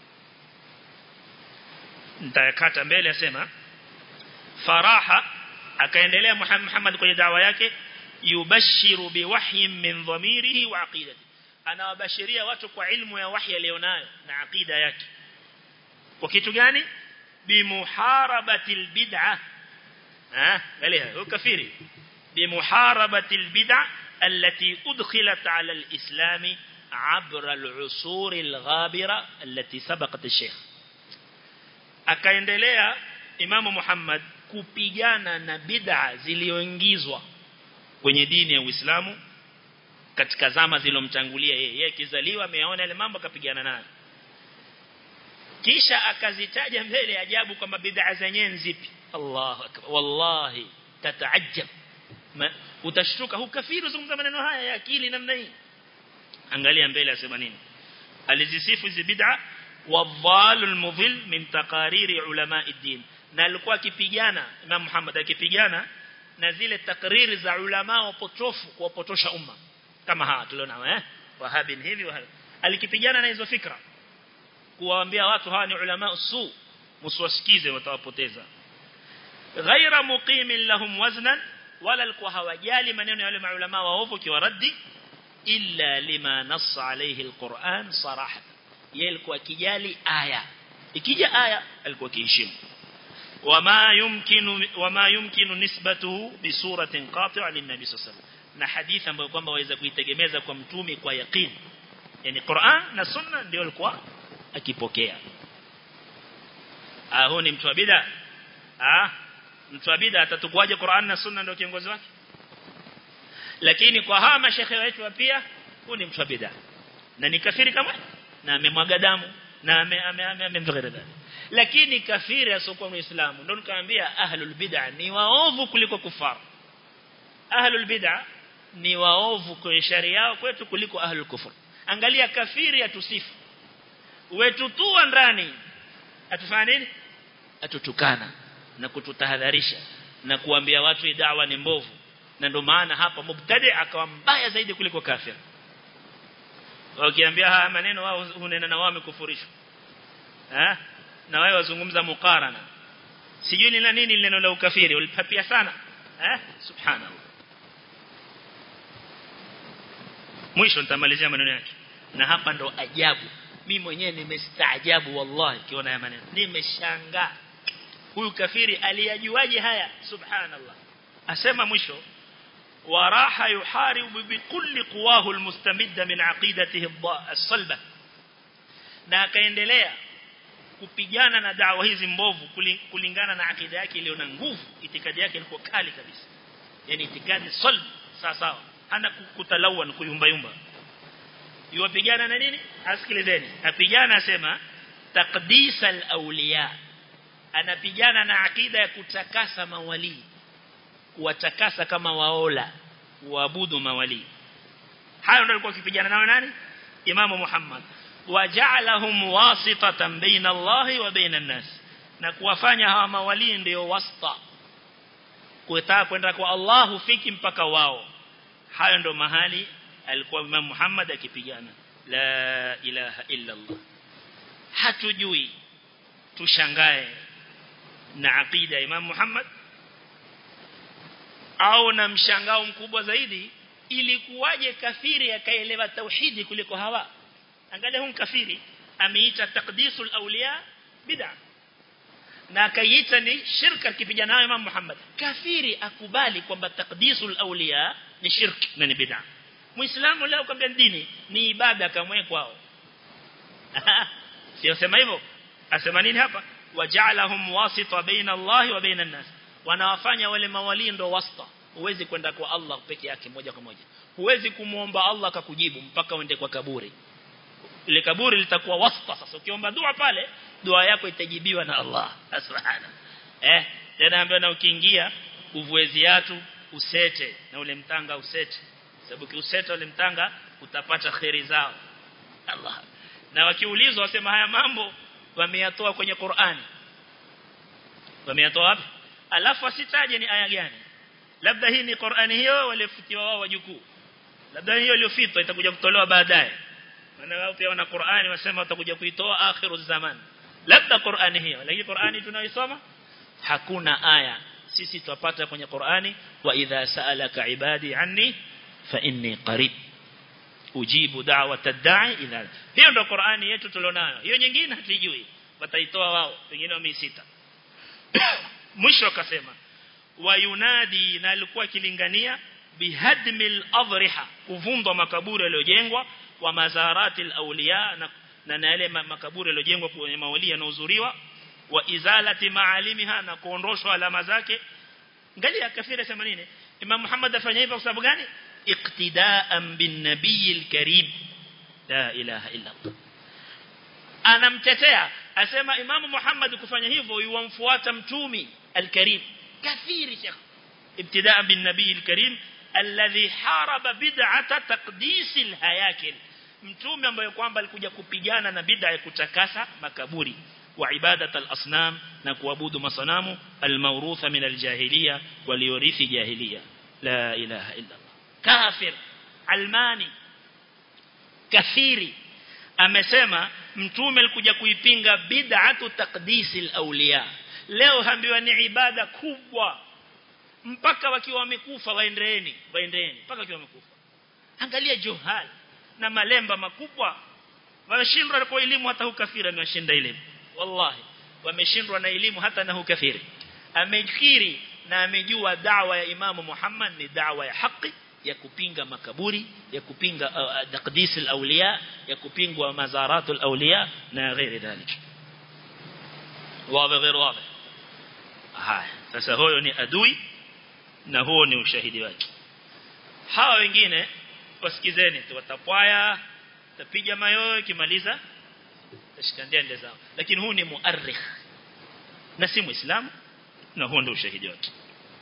nitakata mbele asema faraha akaendelea Muhammad kwenye dawa yake yubashiru biwahyin min dhamirihi wa aqidati anawabashiria watu kwa ilmu ya wahyi alionayo na aqida yake kwa kitu gani bimuharabati albid'ah ah angalia ukafiri bimuharabati albid'ah التي أدخلت على الإسلام عبر العصور الغابرة التي سبقت الشيخ akaendelea Imamu Muhammad kupigana na bid'a zilizoingizwa kwenye dini ya Uislamu katika zama zilomtangulia yeye yeye kizaliwa ameona ile mambo akapigana nayo kisha akazitaja mbele ajabu kwamba bid'a zenyewe nzipi Allahu akbar wallahi tataajab utashtuka hu kafiru zungumza maneno haya ya akili namna hii angalia mbele asema nini alizisifu hizi bid'a wadhal almudhil min taqariri ulama ad-din na alikuwa akipigana Imam Muhammad akipigana na zile takriri za ulama wapotofu kuwapotosha umma kama hawa tuliona eh wahabin hivi wahabi alikipigana na hizo fikra kuwaambia watu hawa ni ulama usu msiwasikize watawapoteza ghaira muqimin lahum waznan wala alikuwa hawajali maneno ya wale maulama waovu kiwaradi illa lima nassa alayhi alquran sarahatan yeye alikuwa kijali aya ikija aya alikuwa kiheshimu wama yumkinu wama yumkinu nisbatuhu bi suratin qati'a lin-nabi sallallahu na hadithi ambayo kwamba waweza kuitegemeza kwa mtume kwa yaqeen yani Qur'an na sunna ndio alikuwa akipokea ah huyu ni mtu wa bid'a ah mtu wa bid'a atatukwaje Qur'an na sunna ndio kiongozi wake lakini kwa hawa mashekhe wetu pia huyu ni mtu wa bid'a na ni kafiri kama na amemwaga damu na amemdhigara lakini kafiri asokuwa muislamu ndio nikamwambia ahlul bid'a ni waovu kuliko kufar ahlul bid'a ni waovu kwa sharia yao kwetu kuliko ahlul kufur angalia kafiri atusifu wetu tu ndani atufanya nini atutukana na kututahadharisha na kuambia watu dawa ni mbovu na ndio maana hapa mubtadi akawa mbaya zaidi kuliko kafir wakiambia haya maneno wao hunena na wao wamekufurishwa eh na wao wazungumza mukarana sijui ni la nini neno la ukafiri ulipapia sana eh subhanallah mwisho nitamalizia maneno yake na hapa ndo ajabu mimi mwenyewe nimestaajabu wallahi kiona haya maneno nimeshangaa huyu kafiri aliyajuaje haya subhanallah asema mwisho وراح يحارب بكل قواه المستمدة من عقيدته الصلبة na akaendelea kupigana na dawa hizi mbovu kulingana na akida yake iliyo na nguvu itikadi yake ilikuwa kali kabisa yani itikadi salb sawa sawa hana kutalawan kuyumba yumba yuwapigana na nini asikilizeni apigana asema taqdis al-awliya anapigana na akida ya kutakasa mawali kuwatakasa kama waola kuabudu mawali hayo ndio alikuwa akipigana nao nani imamu Muhammad waja'alahum wasitatan baina Allah wa baina an-nas na kuwafanya hawa mawali ndio wasta kutaka kwenda kwa Allah hufiki mpaka wao hayo ndio mahali alikuwa Imam Muhammad akipigana la ilaha illa Allah hatujui tushangae na aqida ya Imam Muhammad au na mshangao mkubwa zaidi ilikuwaje kafiri akaelewa tauhidi kuliko hawa angalia huyu kafiri ameita taqdisul awliya bid'a na akaiita ni shirka kipigana nayo Imam Muhammad kafiri akubali kwamba taqdisul awliya ni shirki na ni bid'a muislamu leo kwambia dini ni ibada kamwe kwao sio sema hivyo asema nini hapa waja'alahum wasita baina Allah wa baina an-nas wanawafanya wale mawali ndo wasta huwezi kwenda kwa Allah peke yake moja kwa moja huwezi kumuomba Allah akakujibu mpaka uende kwa kaburi ile kaburi litakuwa wasta sasa ukiomba dua pale dua yako itajibiwa na Allah subhana eh tena ambaye na ukiingia uvue viatu usete na ule mtanga usete sababu kiuseta ule mtanga utapata khairi zao Allah na wakiulizwa wasema haya mambo wameyatoa kwenye Qur'ani wameyatoa wapi alafu asitaje ni aya gani labda hii ni Qur'ani hiyo walifutiwa wao wajukuu labda hiyo iliyofitwa itakuja kutolewa baadaye maana wao pia wana Qur'ani wasema watakuja kuitoa akhiru zaman labda Qur'ani hiyo lakini Qur'ani tunaisoma hakuna aya sisi tupata kwenye Qur'ani wa idha sa'alaka ibadi anni fa inni qarib ujibu da'wata da'i idha hiyo ndo Qur'ani yetu tulionayo hiyo nyingine hatujui wataitoa wao wengine wameisita mwisho akasema wayunadi na alikuwa kilingania bihadmil adriha kuvundwa makaburi yaliyojengwa wa mazaratil awliya na na na yale makaburi yaliyojengwa kwenye mawali yanaozuriwa wa izalati maalimiha na kuondoshwa alama zake angalia kafira sema nini Imam Muhammad afanya hivyo kwa sababu gani iqtidaan bin nabiyil karim la ilaha illa Allah anamtetea asema Imam Muhammad kufanya hivyo yuamfuata mtumi al-karim kafiri shekh ibtidaan bin nabiyil karim alladhi haraba bid'ata taqdis al-hayakil mtume ambaye kwamba alikuja kupigana na bid'a ya kutakasa makaburi wa ibadat al-asnam na kuabudu masanamu al-mawrutha min al-jahiliya waliorithi jahiliya la ilaha illa Allah kafir almani kafiri amesema mtume alikuja kuipinga bid'atu taqdisil awliya leo hambiwa ni ibada kubwa mpaka wakiwa wamekufa waendeeni waendeeni mpaka wakiwa wamekufa angalia johal na malemba makubwa wameshindwa kwa elimu hata hukafiri amewashinda elimu wallahi wameshindwa na elimu hata na hukafiri amekiri na amejua da'wa ya imamu Muhammad ni da'wa ya haki ya kupinga makaburi ya kupinga uh, taqdis al-awliya ya kupingwa mazaratul awliya na ghairi dhalik wazi ghairi wazi haya sasa huyo ni adui na huo ni ushahidi wake hawa wengine wasikizeni tu watapwaya tapiga mayoyo kimaliza tashikandia ndio zao lakini huu ni muarrikh na si muislamu na huo ndio ushahidi wake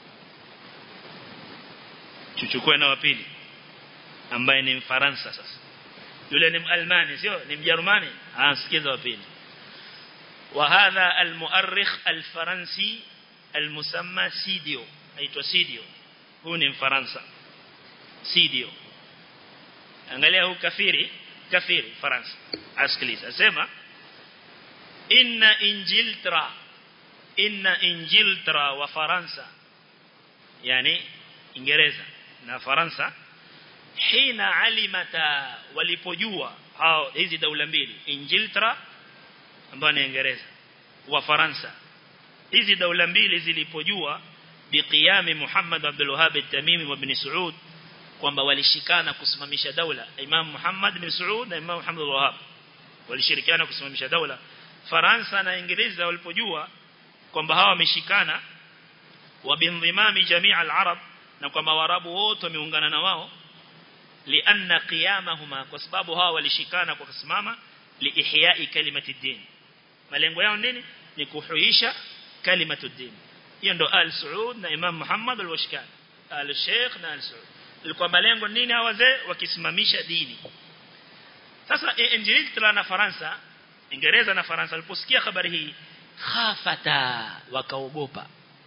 tuchukue na wapili ambaye ni mfaransa sasa yule ni almani sio ni mjerumani asikiza wapili وهذا المؤرخ الفرنسي المسمى سيديو aitwa Sidio huu ni mfaransa Sidio angalia huu kafiri kafiri faransa asikiliza sema inna injiltra inna injiltra wa faransa yani ingereza na faransa hina alimata walipojua hao hizi daula mbili injiltra ambayo ni ingereza wa faransa hizi daula mbili zilipojua biqiyami Muhammad Abdul Wahhab at-Tamimi wa Ibn Saud kwamba walishikana kusimamisha daula Imam Muhammad bin Saud na Imam Muhammad al-Wahhab walishirikiana kusimamisha daula Faransa na Uingereza walipojua kwamba hawa wameshikana wa bindhimami jamii al-arab na kwamba warabu wote wameungana na wao lianna qiyamahuma kwa sababu hawa walishikana kwa kusimama liihyai kalimati din malengo yao nini ni kuhuisha kalimatu din hiyo ndo al Saud na Imam Muhammad al-Washkan al Sheikh na al Saud ilikuwa malengo nini hawa wazee wakisimamisha dini sasa Ingilterra na Faransa Ingereza na Faransa waliposikia habari hii khafata wakaogopa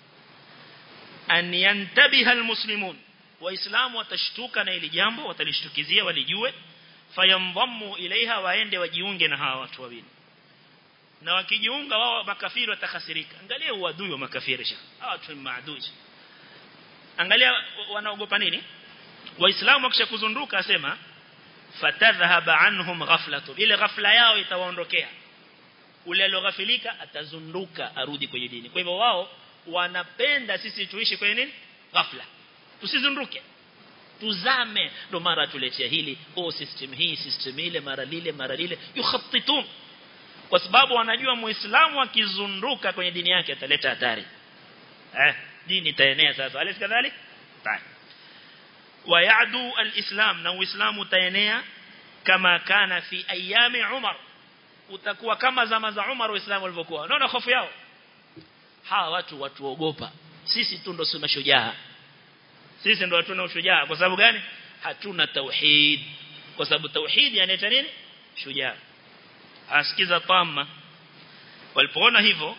an yantabiha almuslimun waislamu watashtuka na ili jambo watalishtukizia walijue fayamdhammu ilaiha waende wajiunge na hawa watu wawili na wakijiunga wao makafiri watakhasirika angalia uadui wa makafiri sha hawa watu ni maadui angalia wanaogopa nini waislamu wakishakuzunduka asema fatadhhaba anhum ghaflatu ile ghafla yao itawaondokea ule alioghafilika atazunduka arudi kwenye dini kwa hivyo wao wanapenda sisi tuishi kwenye nini ghafla tusizunduke tuzame ndo mara tuletea hili oh system hii system ile mara lile mara lile yukhattitun kwa sababu wanajua muislamu akizunduka kwenye dini yake ataleta hatari eh dini itaenea sasa alif kadhalik tayari ويعدو الإسلام na uislamu utaenea kama kana fi ayami Umar utakuwa kama zama za Umar waislamu walivyokuwa unaona hofu yao hawa watu watuogopa sisi tu ndo suna shujaa sisi ndo hatuna ushujaa kwa sababu gani hatuna tauhid kwa sababu tauhid yanaleta nini shujaa asikiza tamma walipoona hivyo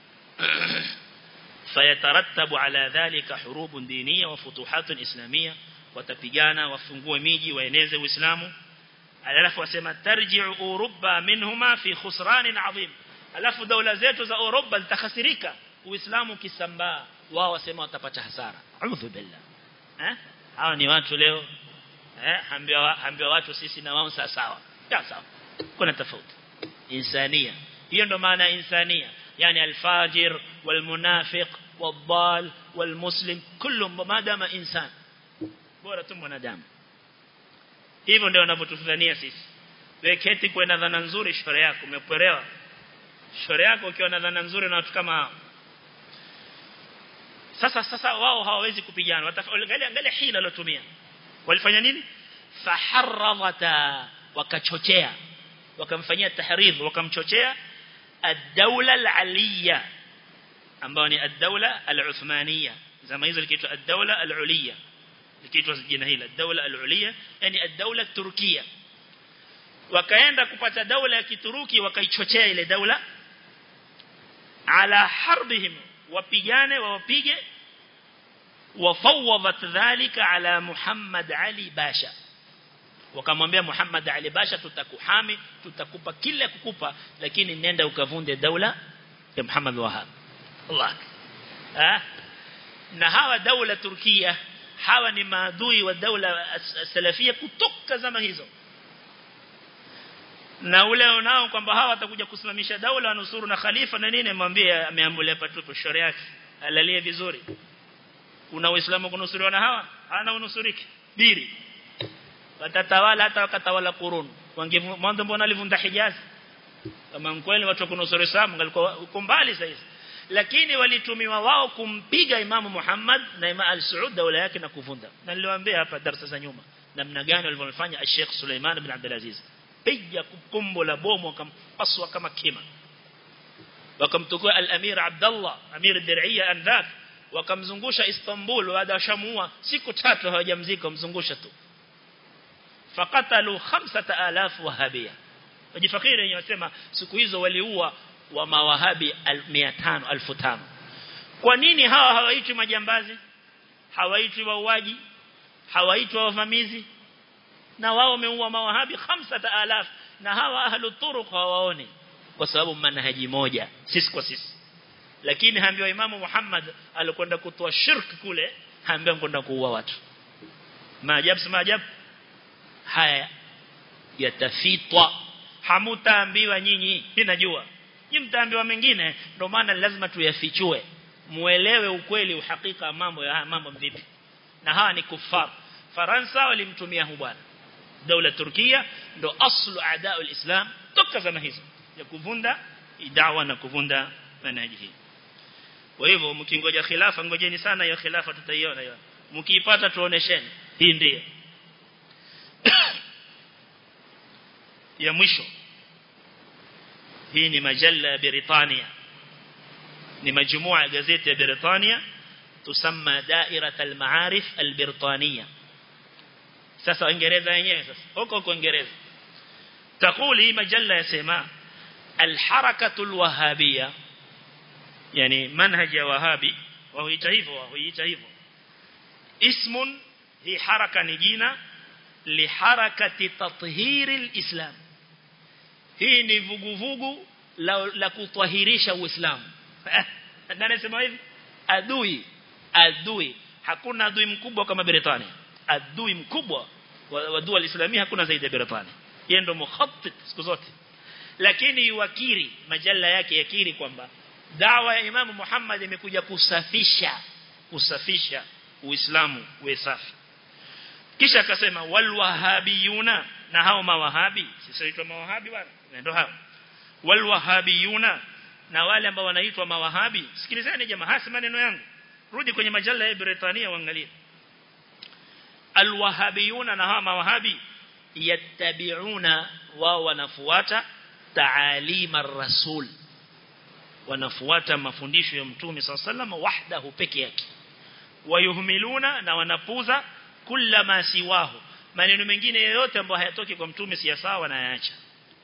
fayatarattabu ala dhalika hurubun diniya wa futuhatun islamiyya watapigana wafungue miji waeneze uislamu alafu wasema tarji'u Uruba minhuma fi khusran adhim alafu daula zetu za Uruba zitakhasirika uislamu kisambaa wao wasema watapata hasara a'udhu billah eh hawa ni watu leo eh ambiwa ambiwa watu sisi na wao sawa sawa sawa kuna tofauti insania hiyo ndo maana insania yani alfajir walmunafiq والضال والمسلم كلهم ما دام انسان bora tu mwanadamu hivyo ndio wanavyotufanyia sisi wewe keti kwa na dhana nzuri shore yako umepelewa shore yako ukiwa na dhana nzuri na watu kama sasa sasa wao hawawezi kupigana angalia angalia hila alotumia walifanya nini faharradata wakachochea wakamfanyia tahridh wakamchochea ad-dawla al-aliyya ambayo ni ad-dawla al-uthmaniyya zama hizo likiitwa ad-dawla al-uliyya likiitwa jina hili ad-dawla al-uliyya yani ad-dawla turkiya wakaenda kupata daula ya kituruki wakaichochea ile daula ala harbihim wapigane wawapige وفوضت ذلك على محمد علي باشا wakamwambia Muhammad Ali Basha tutakuhami tutakupa kila kukupa lakini nenda ukavunde daula ya Muhammad Wahab Allah ah na hawa daula Turkia hawa ni maadui wa daula salafia kutoka zama hizo na ule unao kwamba hawa watakuja kusimamisha daula wanusuru na khalifa na nini mwambie ameambulia patupo shore yake alalie vizuri una uislamu kunusuriwa na hawa hana unusuriki biri watatawala hata wakatawala kurun mwanzo mbona alivunda Hijaz kama kweli watu kunusuru Islam ngalikuwa uko mbali sasa lakini walitumiwa wao kumpiga Imamu Muhammad na Imam al-Saud daula yake na kuvunda na niliwaambia hapa darasa za nyuma namna gani walivyofanya Sheikh Suleiman bin Abdul Aziz piga kumbo la bomu wakampaswa kama kima wakamtukua al-Amir Abdullah Amir ad-Dir'iyya andhak wakamzungusha Istanbul baada shamua siku tatu hawajamzika mzungusha tu fakatalu 5000 wahabia wajifakiri wenyewe wasema siku hizo waliua wa mawahabi 500 1500 kwa nini hawa hawaitwi majambazi hawaitwi wauaji hawaitwi wavamizi na wao wameua mawahabi 5000 na hawa ahlu turuq hawaoni kwa sababu manhaji moja sisi kwa sisi lakini haambiwa imamu Muhammad alikwenda kutoa shirk kule haambiwa kwenda kuua watu maajabu si maajabu haya yatafitwa hamutaambiwa nyinyi mimi najua nyinyi mtaambiwa mengine ndio maana lazima tuyafichue muelewe ukweli uhakika mambo ya mambo vipi na hawa ni kufar Faransa walimtumia hu bwana dola Turkia ndo aslu adaa alislam toka zama hizo ya kuvunda idawa na kuvunda manhaji hii kwa hivyo mkingoja khilafa ngojeni sana hiyo khilafa tutaiona hiyo mkiipata tuonesheni hii ndiyo ya mwisho hii ni majalla ya Britania ni majumua ya gazeti ya Britania tusamma dairat al-ma'arif al-Britania sasa Uingereza wenyewe sasa huko huko Uingereza takuli hii majalla yasema al-harakatu al-wahabiyya yani manhaj ya wahabi wahuita hivyo wahuita hivyo ismun hii haraka ni jina liharakati tathhiri alislam hii ni vuguvugu la, la kutwahirisha uislamu nani anasema hivi adui adui hakuna adui mkubwa kama Britania adui mkubwa wa, wa dua alislamia hakuna zaidi ya Britania yeye ndo mukhattit siku zote lakini wakiri majalla yake yakiri kwamba dawa ya Imam Muhammad imekuja kusafisha kusafisha uislamu uwe safi kisha akasema wal wahabiyuna na hao mawahabi sisi tunaitwa mawahabi bwana ndio hao wal wahabiyuna na wale ambao wanaitwa mawahabi sikilizeni jamaa hasa maneno yangu rudi kwenye majalla ya Britania uangalie al wahabiyuna na hao mawahabi yattabi'una wao wanafuata taalima rasul wanafuata mafundisho ya mtume sallallahu wahdahu peke yake wayuhmiluna na wanapuza kula ma siwahu maneno mengine yoyote ambayo hayatoki kwa mtume si sawa na yaacha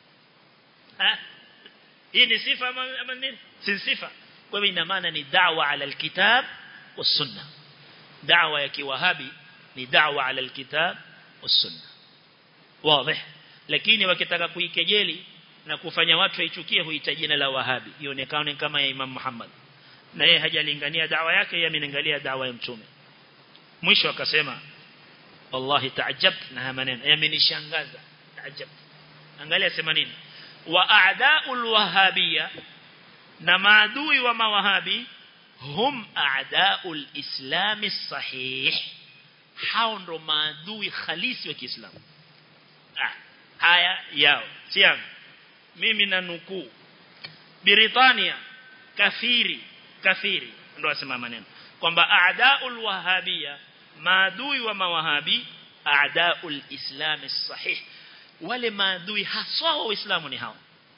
hii ni sifa ama nini si sifa kwa hivyo ina maana ni da'wa ala alkitab والسنه da'wa ya kiwahabi ni da'wa ala alkitab والسنه wazi lakini wakitaka kuikejeli na kufanya watu waichukie huita jina la wahabi ionekane kama ya Imam Muhammad na yeye hajalingania dawa yake yeye amenangalia dawa ya mtume mwisho akasema wallahi taajabt na haya maneno yamenishangaza taajabt angalia sema nini wa a'da'ul wahabiyya na maadui wa mawahabi hum a'da'ul islami sahih hao ndo maadui halisi wa Kiislamu haya yao si yangu mimi na nukuu Britania kafiri kafiri ndo asema maneno kwamba a'da'ul wahabiyya maadui wa mawahabi a'da'ul islam sahih wale maadui haswa wa uislamu ni hao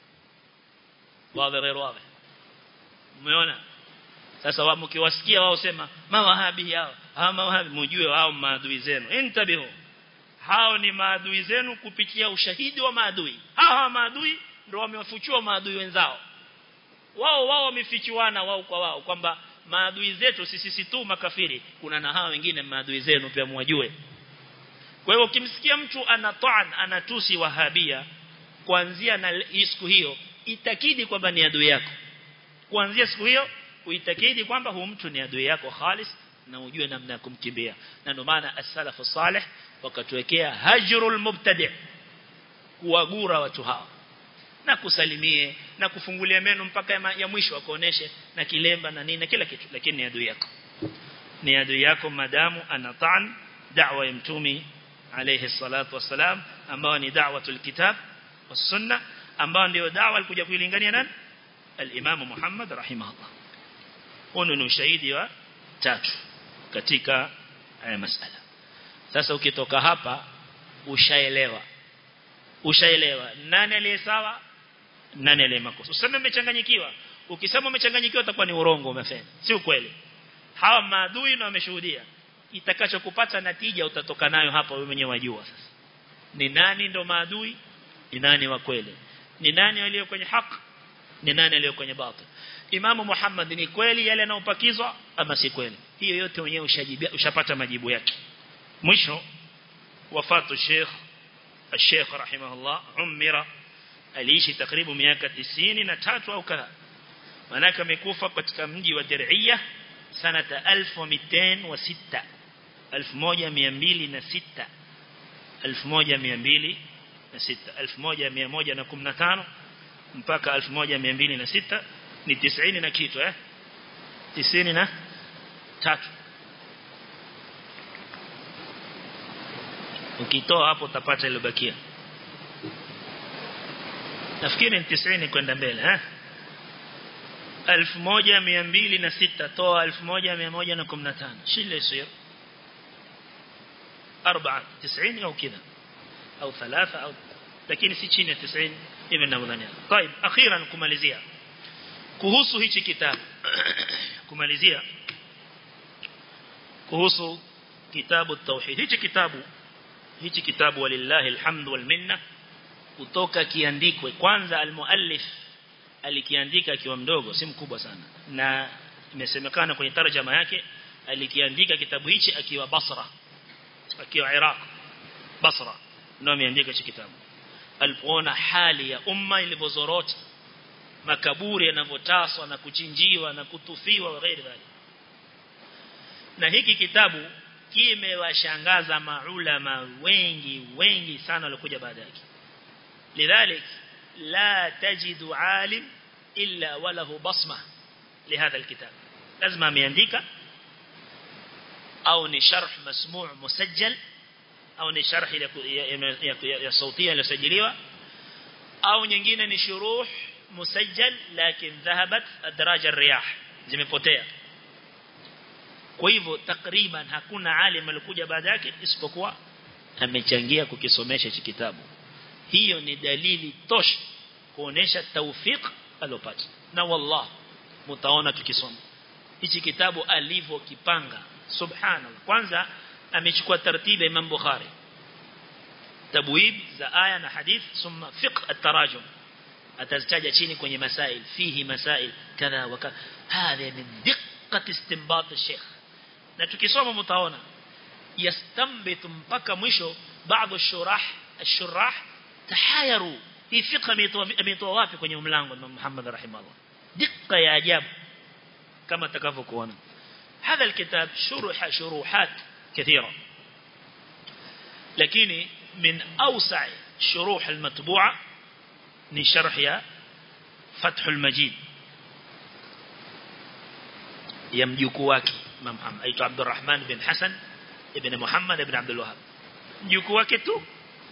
wazi غير wazi umeona sasa wao mkiwasikia wao sema mawahabi hao hao mawahabi mjue wao maadui zenu intabihu hao ni maadui zenu kupitia ushahidi wa maadui hao maadui ndio wamewafuchua maadui wenzao wao wao wamefichuana wao kwa wao kwamba maadui zetu sisi si tu makafiri kuna na hao wengine maadui zenu pia mwajue kwa hiyo ukimsikia mtu anataan anatusi wahabia kuanzia na siku hiyo itakidi kwamba ni adui yako kuanzia siku hiyo uitakidi kwamba huyu mtu ni adui yako khalis na ujue namna ya kumkimbia na ndio maana as-salafu salih wakatuwekea hajrul mubtadi kuwagura watu hao na kusalimie na kufungulia meno mpaka ya, ya mwisho akuoneshe na kilemba na nini na kila kitu lakini ni adui yako ni adui yako madamu anataan da'wa ya mtumi alayhi salatu wassalam ambao ni da'watul kitab was sunna ambao ndio da'wa alikuja kuilingania nani al-imam Muhammad rahimahullah huo ni ushahidi wa tatu katika haya masala sasa ukitoka hapa ushaelewa ushaelewa nani aliye sawa nani aliye makosa useme umechanganyikiwa ukisema umechanganyikiwa utakuwa ni urongo umefanya si ukweli hawa maadui na wameshuhudia itakachokupata natija utatoka nayo hapa wewe mwenyewe wajua sasa ni nani ndo maadui ni nani wa kweli ni nani aliyo kwenye haki ni nani aliyo kwenye batil Imamu Muhammad ni kweli yale yanayopakizwa ama si kweli hiyo yote wenyewe ushajibia ushapata majibu yake mwisho wafatu Sheikh Sheikh rahimahullah umira aliishi takribu miaka 93 au kadha manaka amekufa katika mji wa Diriyah sanata 1206 1206 1206 1115 mpaka 1206 ni 90 na kitu eh 90 na tatu ukitoa hapo utapata ile bakia nafikiri ni 90 kwenda mbele eh 1206 toa 1115 shile sio 4 90 au kذا au 3 au lakini si chini ya 90 hivi ninavyodhania طيب akhiran kumalizia kuhusu hichi kitabu kumalizia kuhusu kitabu tauhid hichi kitabu hichi kitabu walillahi alhamdu wal minna kutoka kiandikwe kwanza almuallif alikiandika akiwa mdogo si mkubwa sana na imesemekana kwenye tarjama yake alikiandika kitabu hichi akiwa Basra akiwa Iraq Basra ndio ameandika hichi kitabu alipoona hali ya umma ilivyozorota makaburi yanavyotaswa na kuchinjiwa na kutufiwa na ghairi dhalik na hiki kitabu kimewashangaza maulama wengi wengi sana walikuja baada yake lidhalik la tajidu alim illa walahu basma لهذا الكتاب لازم ameandika au ni sharh masmu' musajjal au ni sharh ya sautia iliyosajiliwa au nyingine ni shuruh musajjal lakini dhahabat adraj ar-riyah zimepotea kwa hivyo takriban hakuna alim alikuja baada yake isipokuwa amechangia kukisomesha hichi kitabu hiyo ni dalili tosha kuonesha tawfik alopata na wallah mtaona tukisoma hichi kitabu alivyokipanga subhanallah kwanza amechukua taratibu Imam Bukhari tabwib za aya na hadith thumma fiqh at-tarajum atazitaja chini kwenye masail fihi masail kadha wa kadha hadha min diqqat istinbat al-sheikh na tukisoma mtaona yastambitu mpaka mwisho baadhi shurah ashurah tahayaru hii fiqh ametoa wapi kwenye mlango wa Muhammad rahimahullah dikka ya ajabu كما تكافكونا هذا الكتاب شرح شروحات كثيرة لكن من أوسع شروح المطبوعة نشرح يا فتح المجيد يمجوكو wake Imam Muhammad aitwa Abdurrahman bin Hassan ibn Muhammad ibn Abdul Wahhab mjukuu wake tu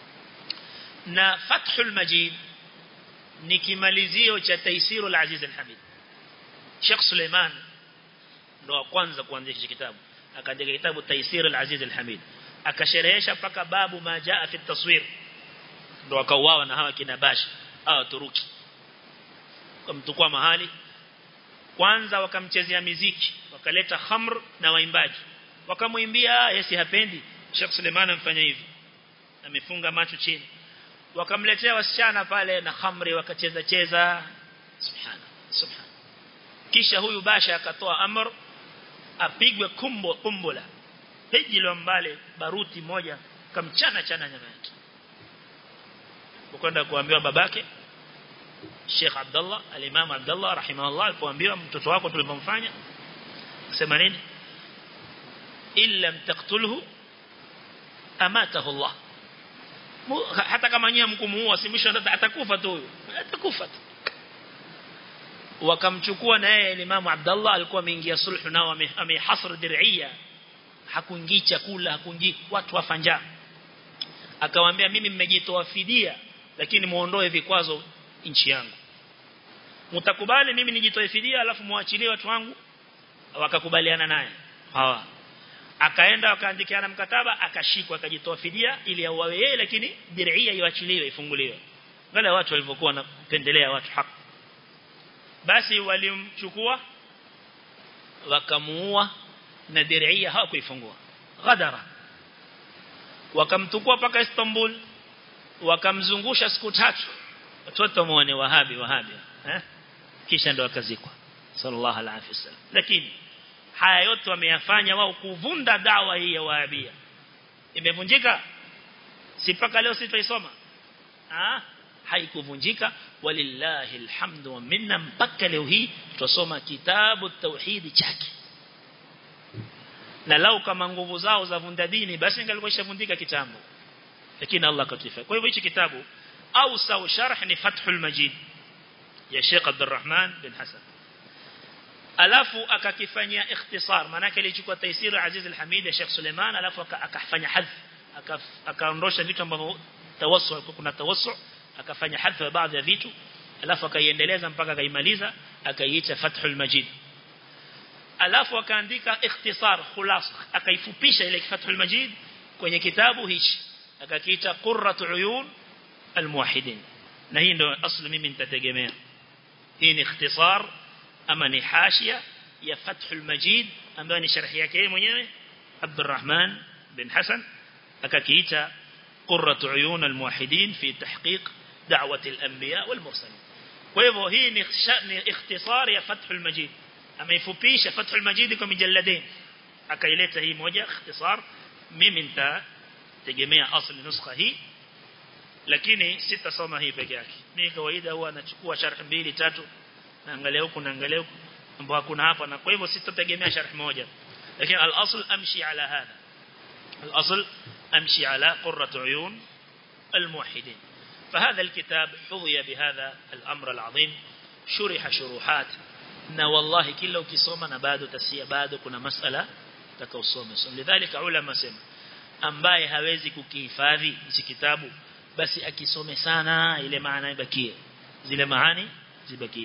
na Fathul Majid ni kimalizio cha Taisirul Aziz al-Hamid Sheikh Suleiman ndo wa kwanza kuanzisha kitabu akaandika kitabu Taisirul Aziz al-Hamid akasherehesha paka babu majaa fi taswir ndo akauawa na hawa kina Bash hawa Turuki kumtukua mahali kwanza wakamchezea miziki wakaleta khamr na waimbaji wakamwimbia yesi hapendi Sheikh Suleiman amfanya hivi amefunga macho chini wakamletea wasichana pale na khamri wakacheza cheza subhana subhana kisha huyu basha akatoa amr apigwe kumbo kumbola pejilo mbale baruti moja kamchana chana nyama yake ukwenda kuambiwa babake Sheikh Abdullah al-Imam Abdullah rahimahullah alipoambiwa mtoto wako tulipomfanya sema nini illa taqtulhu amatahu Allah hata kama nyinyi mkumuua si mwisho atakufa tu huyo atakufa tu wakamchukua na yeye Imam Abdullah alikuwa ameingia sulhu nao amehasr dir'ia hakuingii chakula hakuingii watu wafanja akawaambia mimi mmejitoa fidia lakini muondoe vikwazo nchi yangu mtakubali mimi nijitoe fidia alafu muachilie watu wangu wakakubaliana naye hawa akaenda akaandikiana mkataba akashikwa akajitoa fidia ili auawe yeye lakini dir'ia iwachiliwe ifunguliwe wale watu walivyokuwa wanapendelea watu haki basi walimchukua wakamuua na dir'ia hawakuifungua ghadara wakamtukua paka Istanbul wakamzungusha siku tatu watoto muone wahabi wahabi eh kisha ndo akazikwa sallallahu alaihi wasallam lakini haya yote wameyafanya wao kuvunda dawa hii ya wahabia imevunjika si paka leo sitaisoma ah haikuvunjika walillahi alhamdu wa minna mpaka leo hii tusoma kitabu tauhid chake na lau kama nguvu zao za vunda dini basi ingalikuwa ishavundika kitambo lakini Allah katufa kwa hivyo hichi kitabu au sawa sharh ni fathul majid ya Sheikh Abdurrahman bin Hassan alafu akakifanyia ikhtisar maana yake ilichukua taisir Aziz al-Hamid ya Sheikh Suleiman alafu akafanya hadh akaondosha vitu ambavyo tawassu kuna tawassu akafanya hadh wa baadhi ya vitu alafu akaiendeleza mpaka akaimaliza akaiita Fathul Majid alafu akaandika ikhtisar khulasa akaifupisha ile Fathul Majid kwenye kitabu hichi akakiita Qurratu Uyun al-Muwahhidin na hii ndio asli mimi nitategemea hii ni ikhtisar ama ni hashia ya Fathul Majid ambayo ni sharhi yake yeye mwenyewe Abdurrahman bin Hassan akakiita Qurratu Uyun al-Muwahhidin fi tahqiq da'wat al-anbiya wal-mursalin kwa hivyo hii ni ni ikhtisar ya Fathul Majid ameifupisha Fathul Majid kwa mijalladin akaileta hii moja ikhtisar mimi nitategemea asli nuskha hii lakini sitasoma hii peke yake mimi kawaida huwa nachukua sharh mbili tatu naangalia huku naangalia huku ambapo hakuna hapa na kwa hivyo sitategemea sharh moja lakini al-asl amshi ala hadha al-asl amshi ala qurrat uyun الموحدين فهذا الكتاب حظي بهذا الأمر العظيم شرح شروحات na wallahi kila ukisoma na bado tasia bado kuna masala utakaosoma so lidhalika ulama sema ambaye hawezi kukihifadhi hichi kitabu basi akisome sana ile maana ibakie zile maani zibakie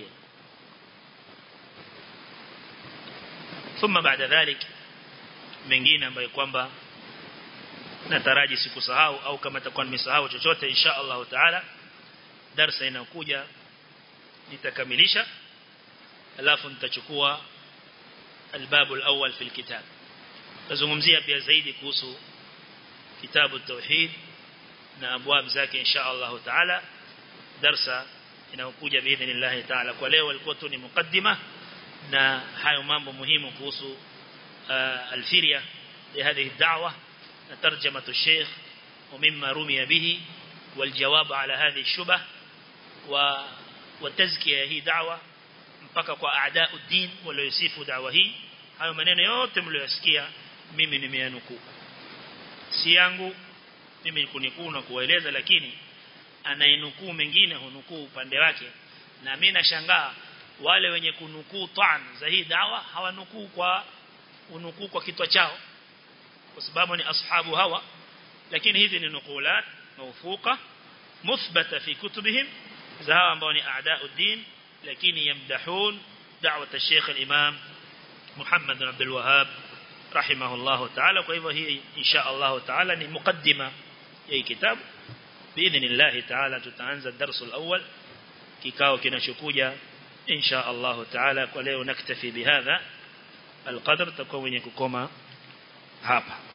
thumma baada dhalik mengine ambayo kwamba nataraji sikusahau au kama takuwa nimesahau chochote insha Allah taala darasa inayokuja nitakamilisha alafu nitachukua albabu alawwal fi alkitab tazungumzia pia zaidi kuhusu kitabu tauhid na abwab zake insha Allah taala darsa inayokuja biidhnillah taala kwa leo ilikuwa tu ni mukaddima na hayo mambo muhimu kuhusu alfiria لهذه الدعوة ترجمة الشيخ ومما رمي به والجواب على هذه الشبه وتزكية هي دعوة mpaka kwa aadau din waliosifu dawa hii hayo maneno yote mliyosikia mimi nimeyanukuu si yangu mimi kunikuu na kueleza lakini anainukuu mengine hunukuu upande wake na mimi nashangaa wale wenye kunukuu ta'an za hii dawa hawanukuu kwa unukuu kwa kitwa chao kwa sababu ni ashabu hawa lakini hizi ni nukulat mawfuqa muthbata fi kutubihim za hawa ambao ni aadau din lakini yamdahun da'wat al-sheikh al-imam Muhammad bin Abdul Wahhab rahimahullah ta'ala kwa hivyo hii insha Allah ta'ala ni mukaddima ya kitabu biidhnillah ta'ala tutaanza darsul awwal kikao kinachokuja insha Allah ta'ala kwa leo naktafi bihadha القدر تكون يكوكما هابا